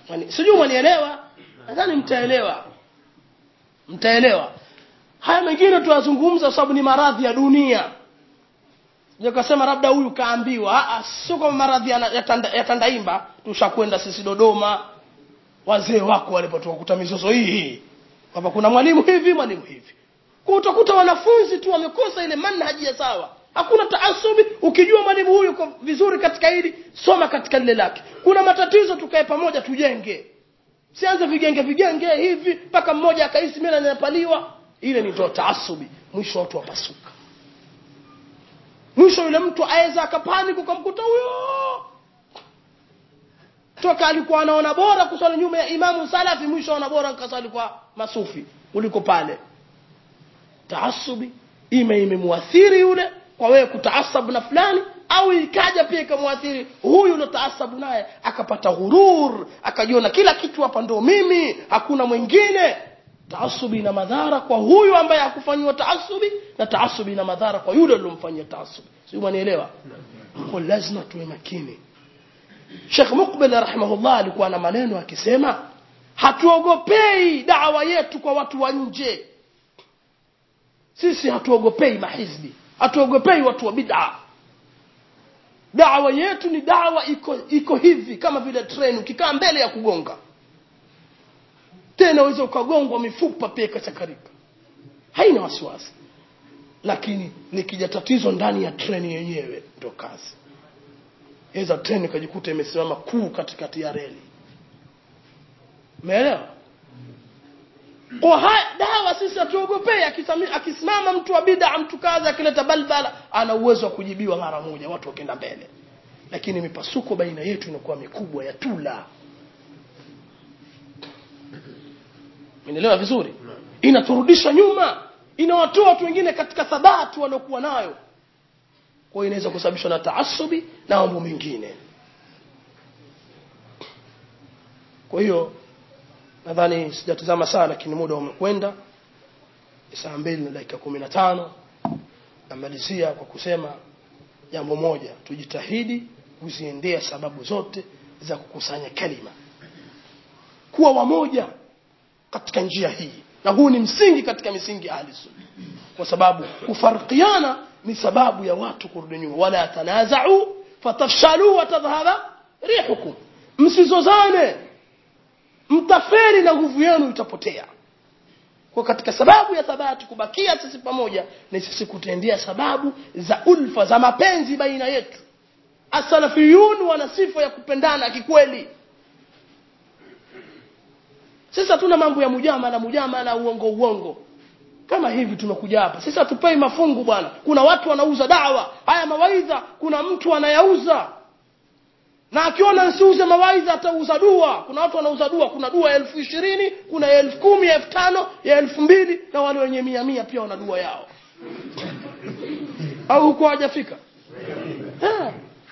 Mwani- sijui mwanielewa nadhani mtaelewa mtaelewa haya mengine tuyazungumza kwa sababu ni maradhi ya dunia nikasema labda huyu kaambiwa Ah, ah, sio kama maradhi ya, ya, tanda, ya tandaimba tushakwenda sisi dodoma wazee wako walipotukuta mizozo hii hii kwamba kuna mwalimu hivi mwalimu hivi kwa utakuta wanafunzi tu wamekosa ile manhaji ya sawa hakuna taasubi ukijua mwalimu huyu uko vizuri katika hili soma katika lile lake kuna matatizo tukae pamoja tujenge sianze vigenge vigenge hivi mpaka mmoja akahisi mimi ninapaliwa ile ni ndio taasubi mwisho watu wapasuka mwisho yule mtu aweza akapaniki ukamkuta huyo toka alikuwa anaona bora kuswali nyuma ya imamu salafi mwisho anaona bora kaswali kwa masufi uliko pale taasubi ime imemuathiri yule kwa wewe kutaasabu na fulani au ikaja pia ikamwathiri huyu uliotaasabu naye akapata ghurur akajiona kila kitu hapa ndo mimi hakuna mwingine taasubi ina madhara kwa huyu ambaye hakufanyiwa taasubi na taasubi ina madhara kwa yule aliyomfanyia taasubi sio mwanielewa kwa lazima tuwe makini Sheikh Mukbil rahimahullah alikuwa na maneno akisema hatuogopei dawa yetu kwa watu wa nje sisi hatuogopei mahizbi hatuogopei watu wa bid'a dawa yetu ni dawa iko iko hivi kama vile treni ukikaa mbele ya kugonga tena uweze ukagongwa mifupa pia ikachakarika haina wasiwasi lakini likija tatizo ndani ya treni yenyewe ndo kazi iza treni ikajikuta imesimama kuu katikati ya reli umeelewa kwa haya dawa sisi hatuogopei akisami- akisimama mtu wa bid'a mtu kazi akileta balbala ana uwezo wa kujibiwa mara moja watu wakenda mbele lakini mipasuko baina yetu inakuwa mikubwa ya tula Umeelewa vizuri inaturudisha nyuma inawatoa watu wengine katika thabati waliokuwa nayo kwa hiyo inaweza kusababishwa na taasubi na mambo mengine kwa hiyo nadhani sijatazama sana lakini muda umekwenda saa mbili na dakika kumi na tano namalizia kwa kusema jambo moja tujitahidi kuziendea sababu zote za kukusanya kalima kuwa wamoja katika njia hii na huu ni msingi katika misingi ya ahli sunna kwa sababu kufarikiana ni sababu ya watu kurudi nyuma wala tanazau fatafshalu watadhhaba rihukum msizozane mtaferi na nguvu yenu itapotea kwa katika sababu ya thabati kubakia sisi pamoja ni sisi kutendea sababu za ulfa za mapenzi baina yetu asalafiyun wana sifa ya kupendana kikweli sisi hatuna mambo ya mujamala mujamala uongo uongo kama hivi tumekuja hapa sisi hatupei mafungu bwana kuna watu wanauza dawa haya mawaidha kuna mtu anayauza na akiona nsiuze mawaidha atauza dua kuna watu wanauza dua kuna dua ya elfu ishirini kuna ya elfu kumi ya elfu tano ya elfu mbili na wale wenye mia mia pia wana dua yao au huko hajafika Eh.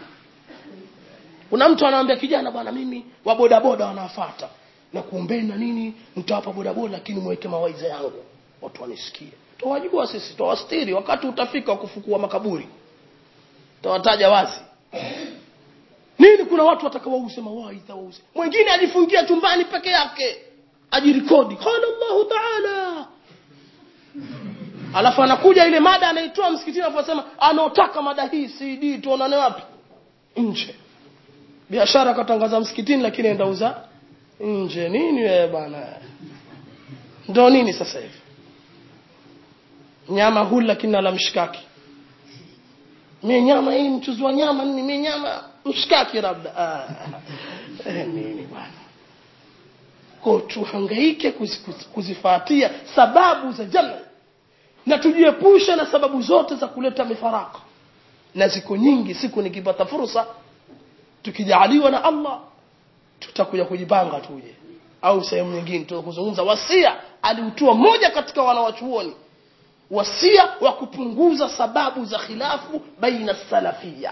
kuna mtu anamwambia kijana bwana mimi wa bodaboda wanafata na kuombeni na nini mtawapa bodaboda lakini mweke mawaidha yangu watu wanisikie tawajua sisi tawastiri wakati utafika wa kufukua makaburi tawataja wazi nini kuna watu watakawauze mawaidha wauze mwingine ajifungia chumbani peke yake ajirikodi qala Allahu ta'ala alafu anakuja ile mada anaitoa msikitini aposema anaotaka mada hii CD tuonane wapi nje biashara katangaza msikitini lakini enda uza nje nini wewe bana ndo nini sasa hivi nyama hula lakini ala mshikaki mimi nyama hii mchuzi wa nyama nini mimi nyama mshikaki labda ah eh, nini bwana kwa tuhangaike kuzi- kuzi- kuzifuatia sababu za jamii na tujiepushe na sababu zote za kuleta mifaraka na ziko nyingi siku nikipata fursa tukijaliwa na Allah tutakuja kujipanga tuje au sehemu nyingine tutakuzungumza wasia aliutoa moja katika wanawachuoni wasia wa kupunguza sababu za khilafu baina salafia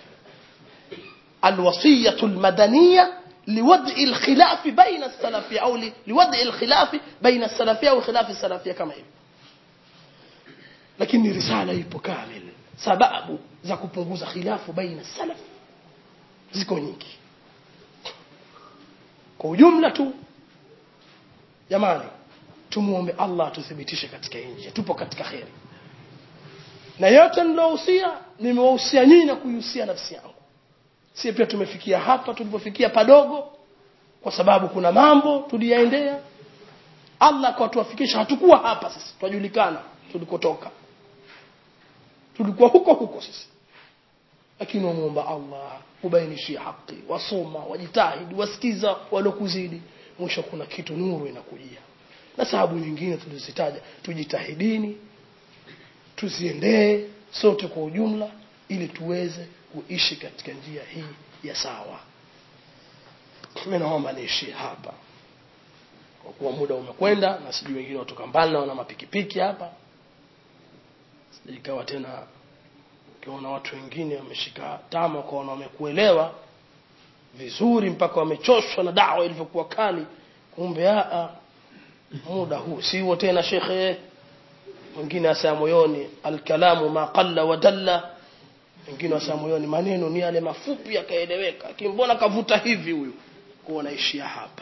الوصية المدنية لوضع الخلاف بين السلفية أو ل- لوضع الخلاف بين السلفية وخلاف السلفية كما هي lakini risala ipo kamil sababu za kupunguza khilafu baina salaf ziko nyingi kwa ujumla tu jamani tumuombe Allah atuthibitishe katika nje tupo katika kheri na yote nilohusia nimewahusia nyinyi na kuihusia nafsi yangu si pia tumefikia hapa tulipofikia padogo kwa sababu kuna mambo tuliyaendea Allah kwa tuwafikisha hatukuwa hapa sisi tujulikana tulikotoka tulikuwa huko huko sisi lakini wamuomba Allah ubainishie haki wasoma wajitahidi wasikiza walokuzidi mwisho kuna kitu nuru inakujia na sababu nyingine tulizitaja tujitahidini tuziendee sote kwa ujumla ili tuweze kuishi katika njia hii ya sawa mimi naomba niishie hapa kwa kuwa muda umekwenda na sijui wengine watoka mbali na wana mapikipiki hapa ikawa tena ukiona watu wengine wameshika tama kwa wamekuelewa vizuri mpaka wamechoshwa na dawa ilivyokuwa kali kumbe a muda huu siwo tena shekhe mwingine asema moyoni alkalamu ma qalla wa dalla wengine wasema moyoni maneno ni yale mafupi yakaeleweka kimbona kavuta hivi huyu kuwa naishia hapa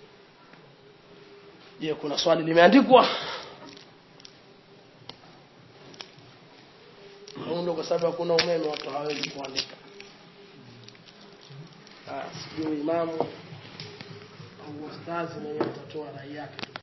je kuna swali limeandikwa ndio kwa sababu hakuna umeme watu hawezi kuandika ah sijui imamu au ustazi mwenyewe atatoa rai yake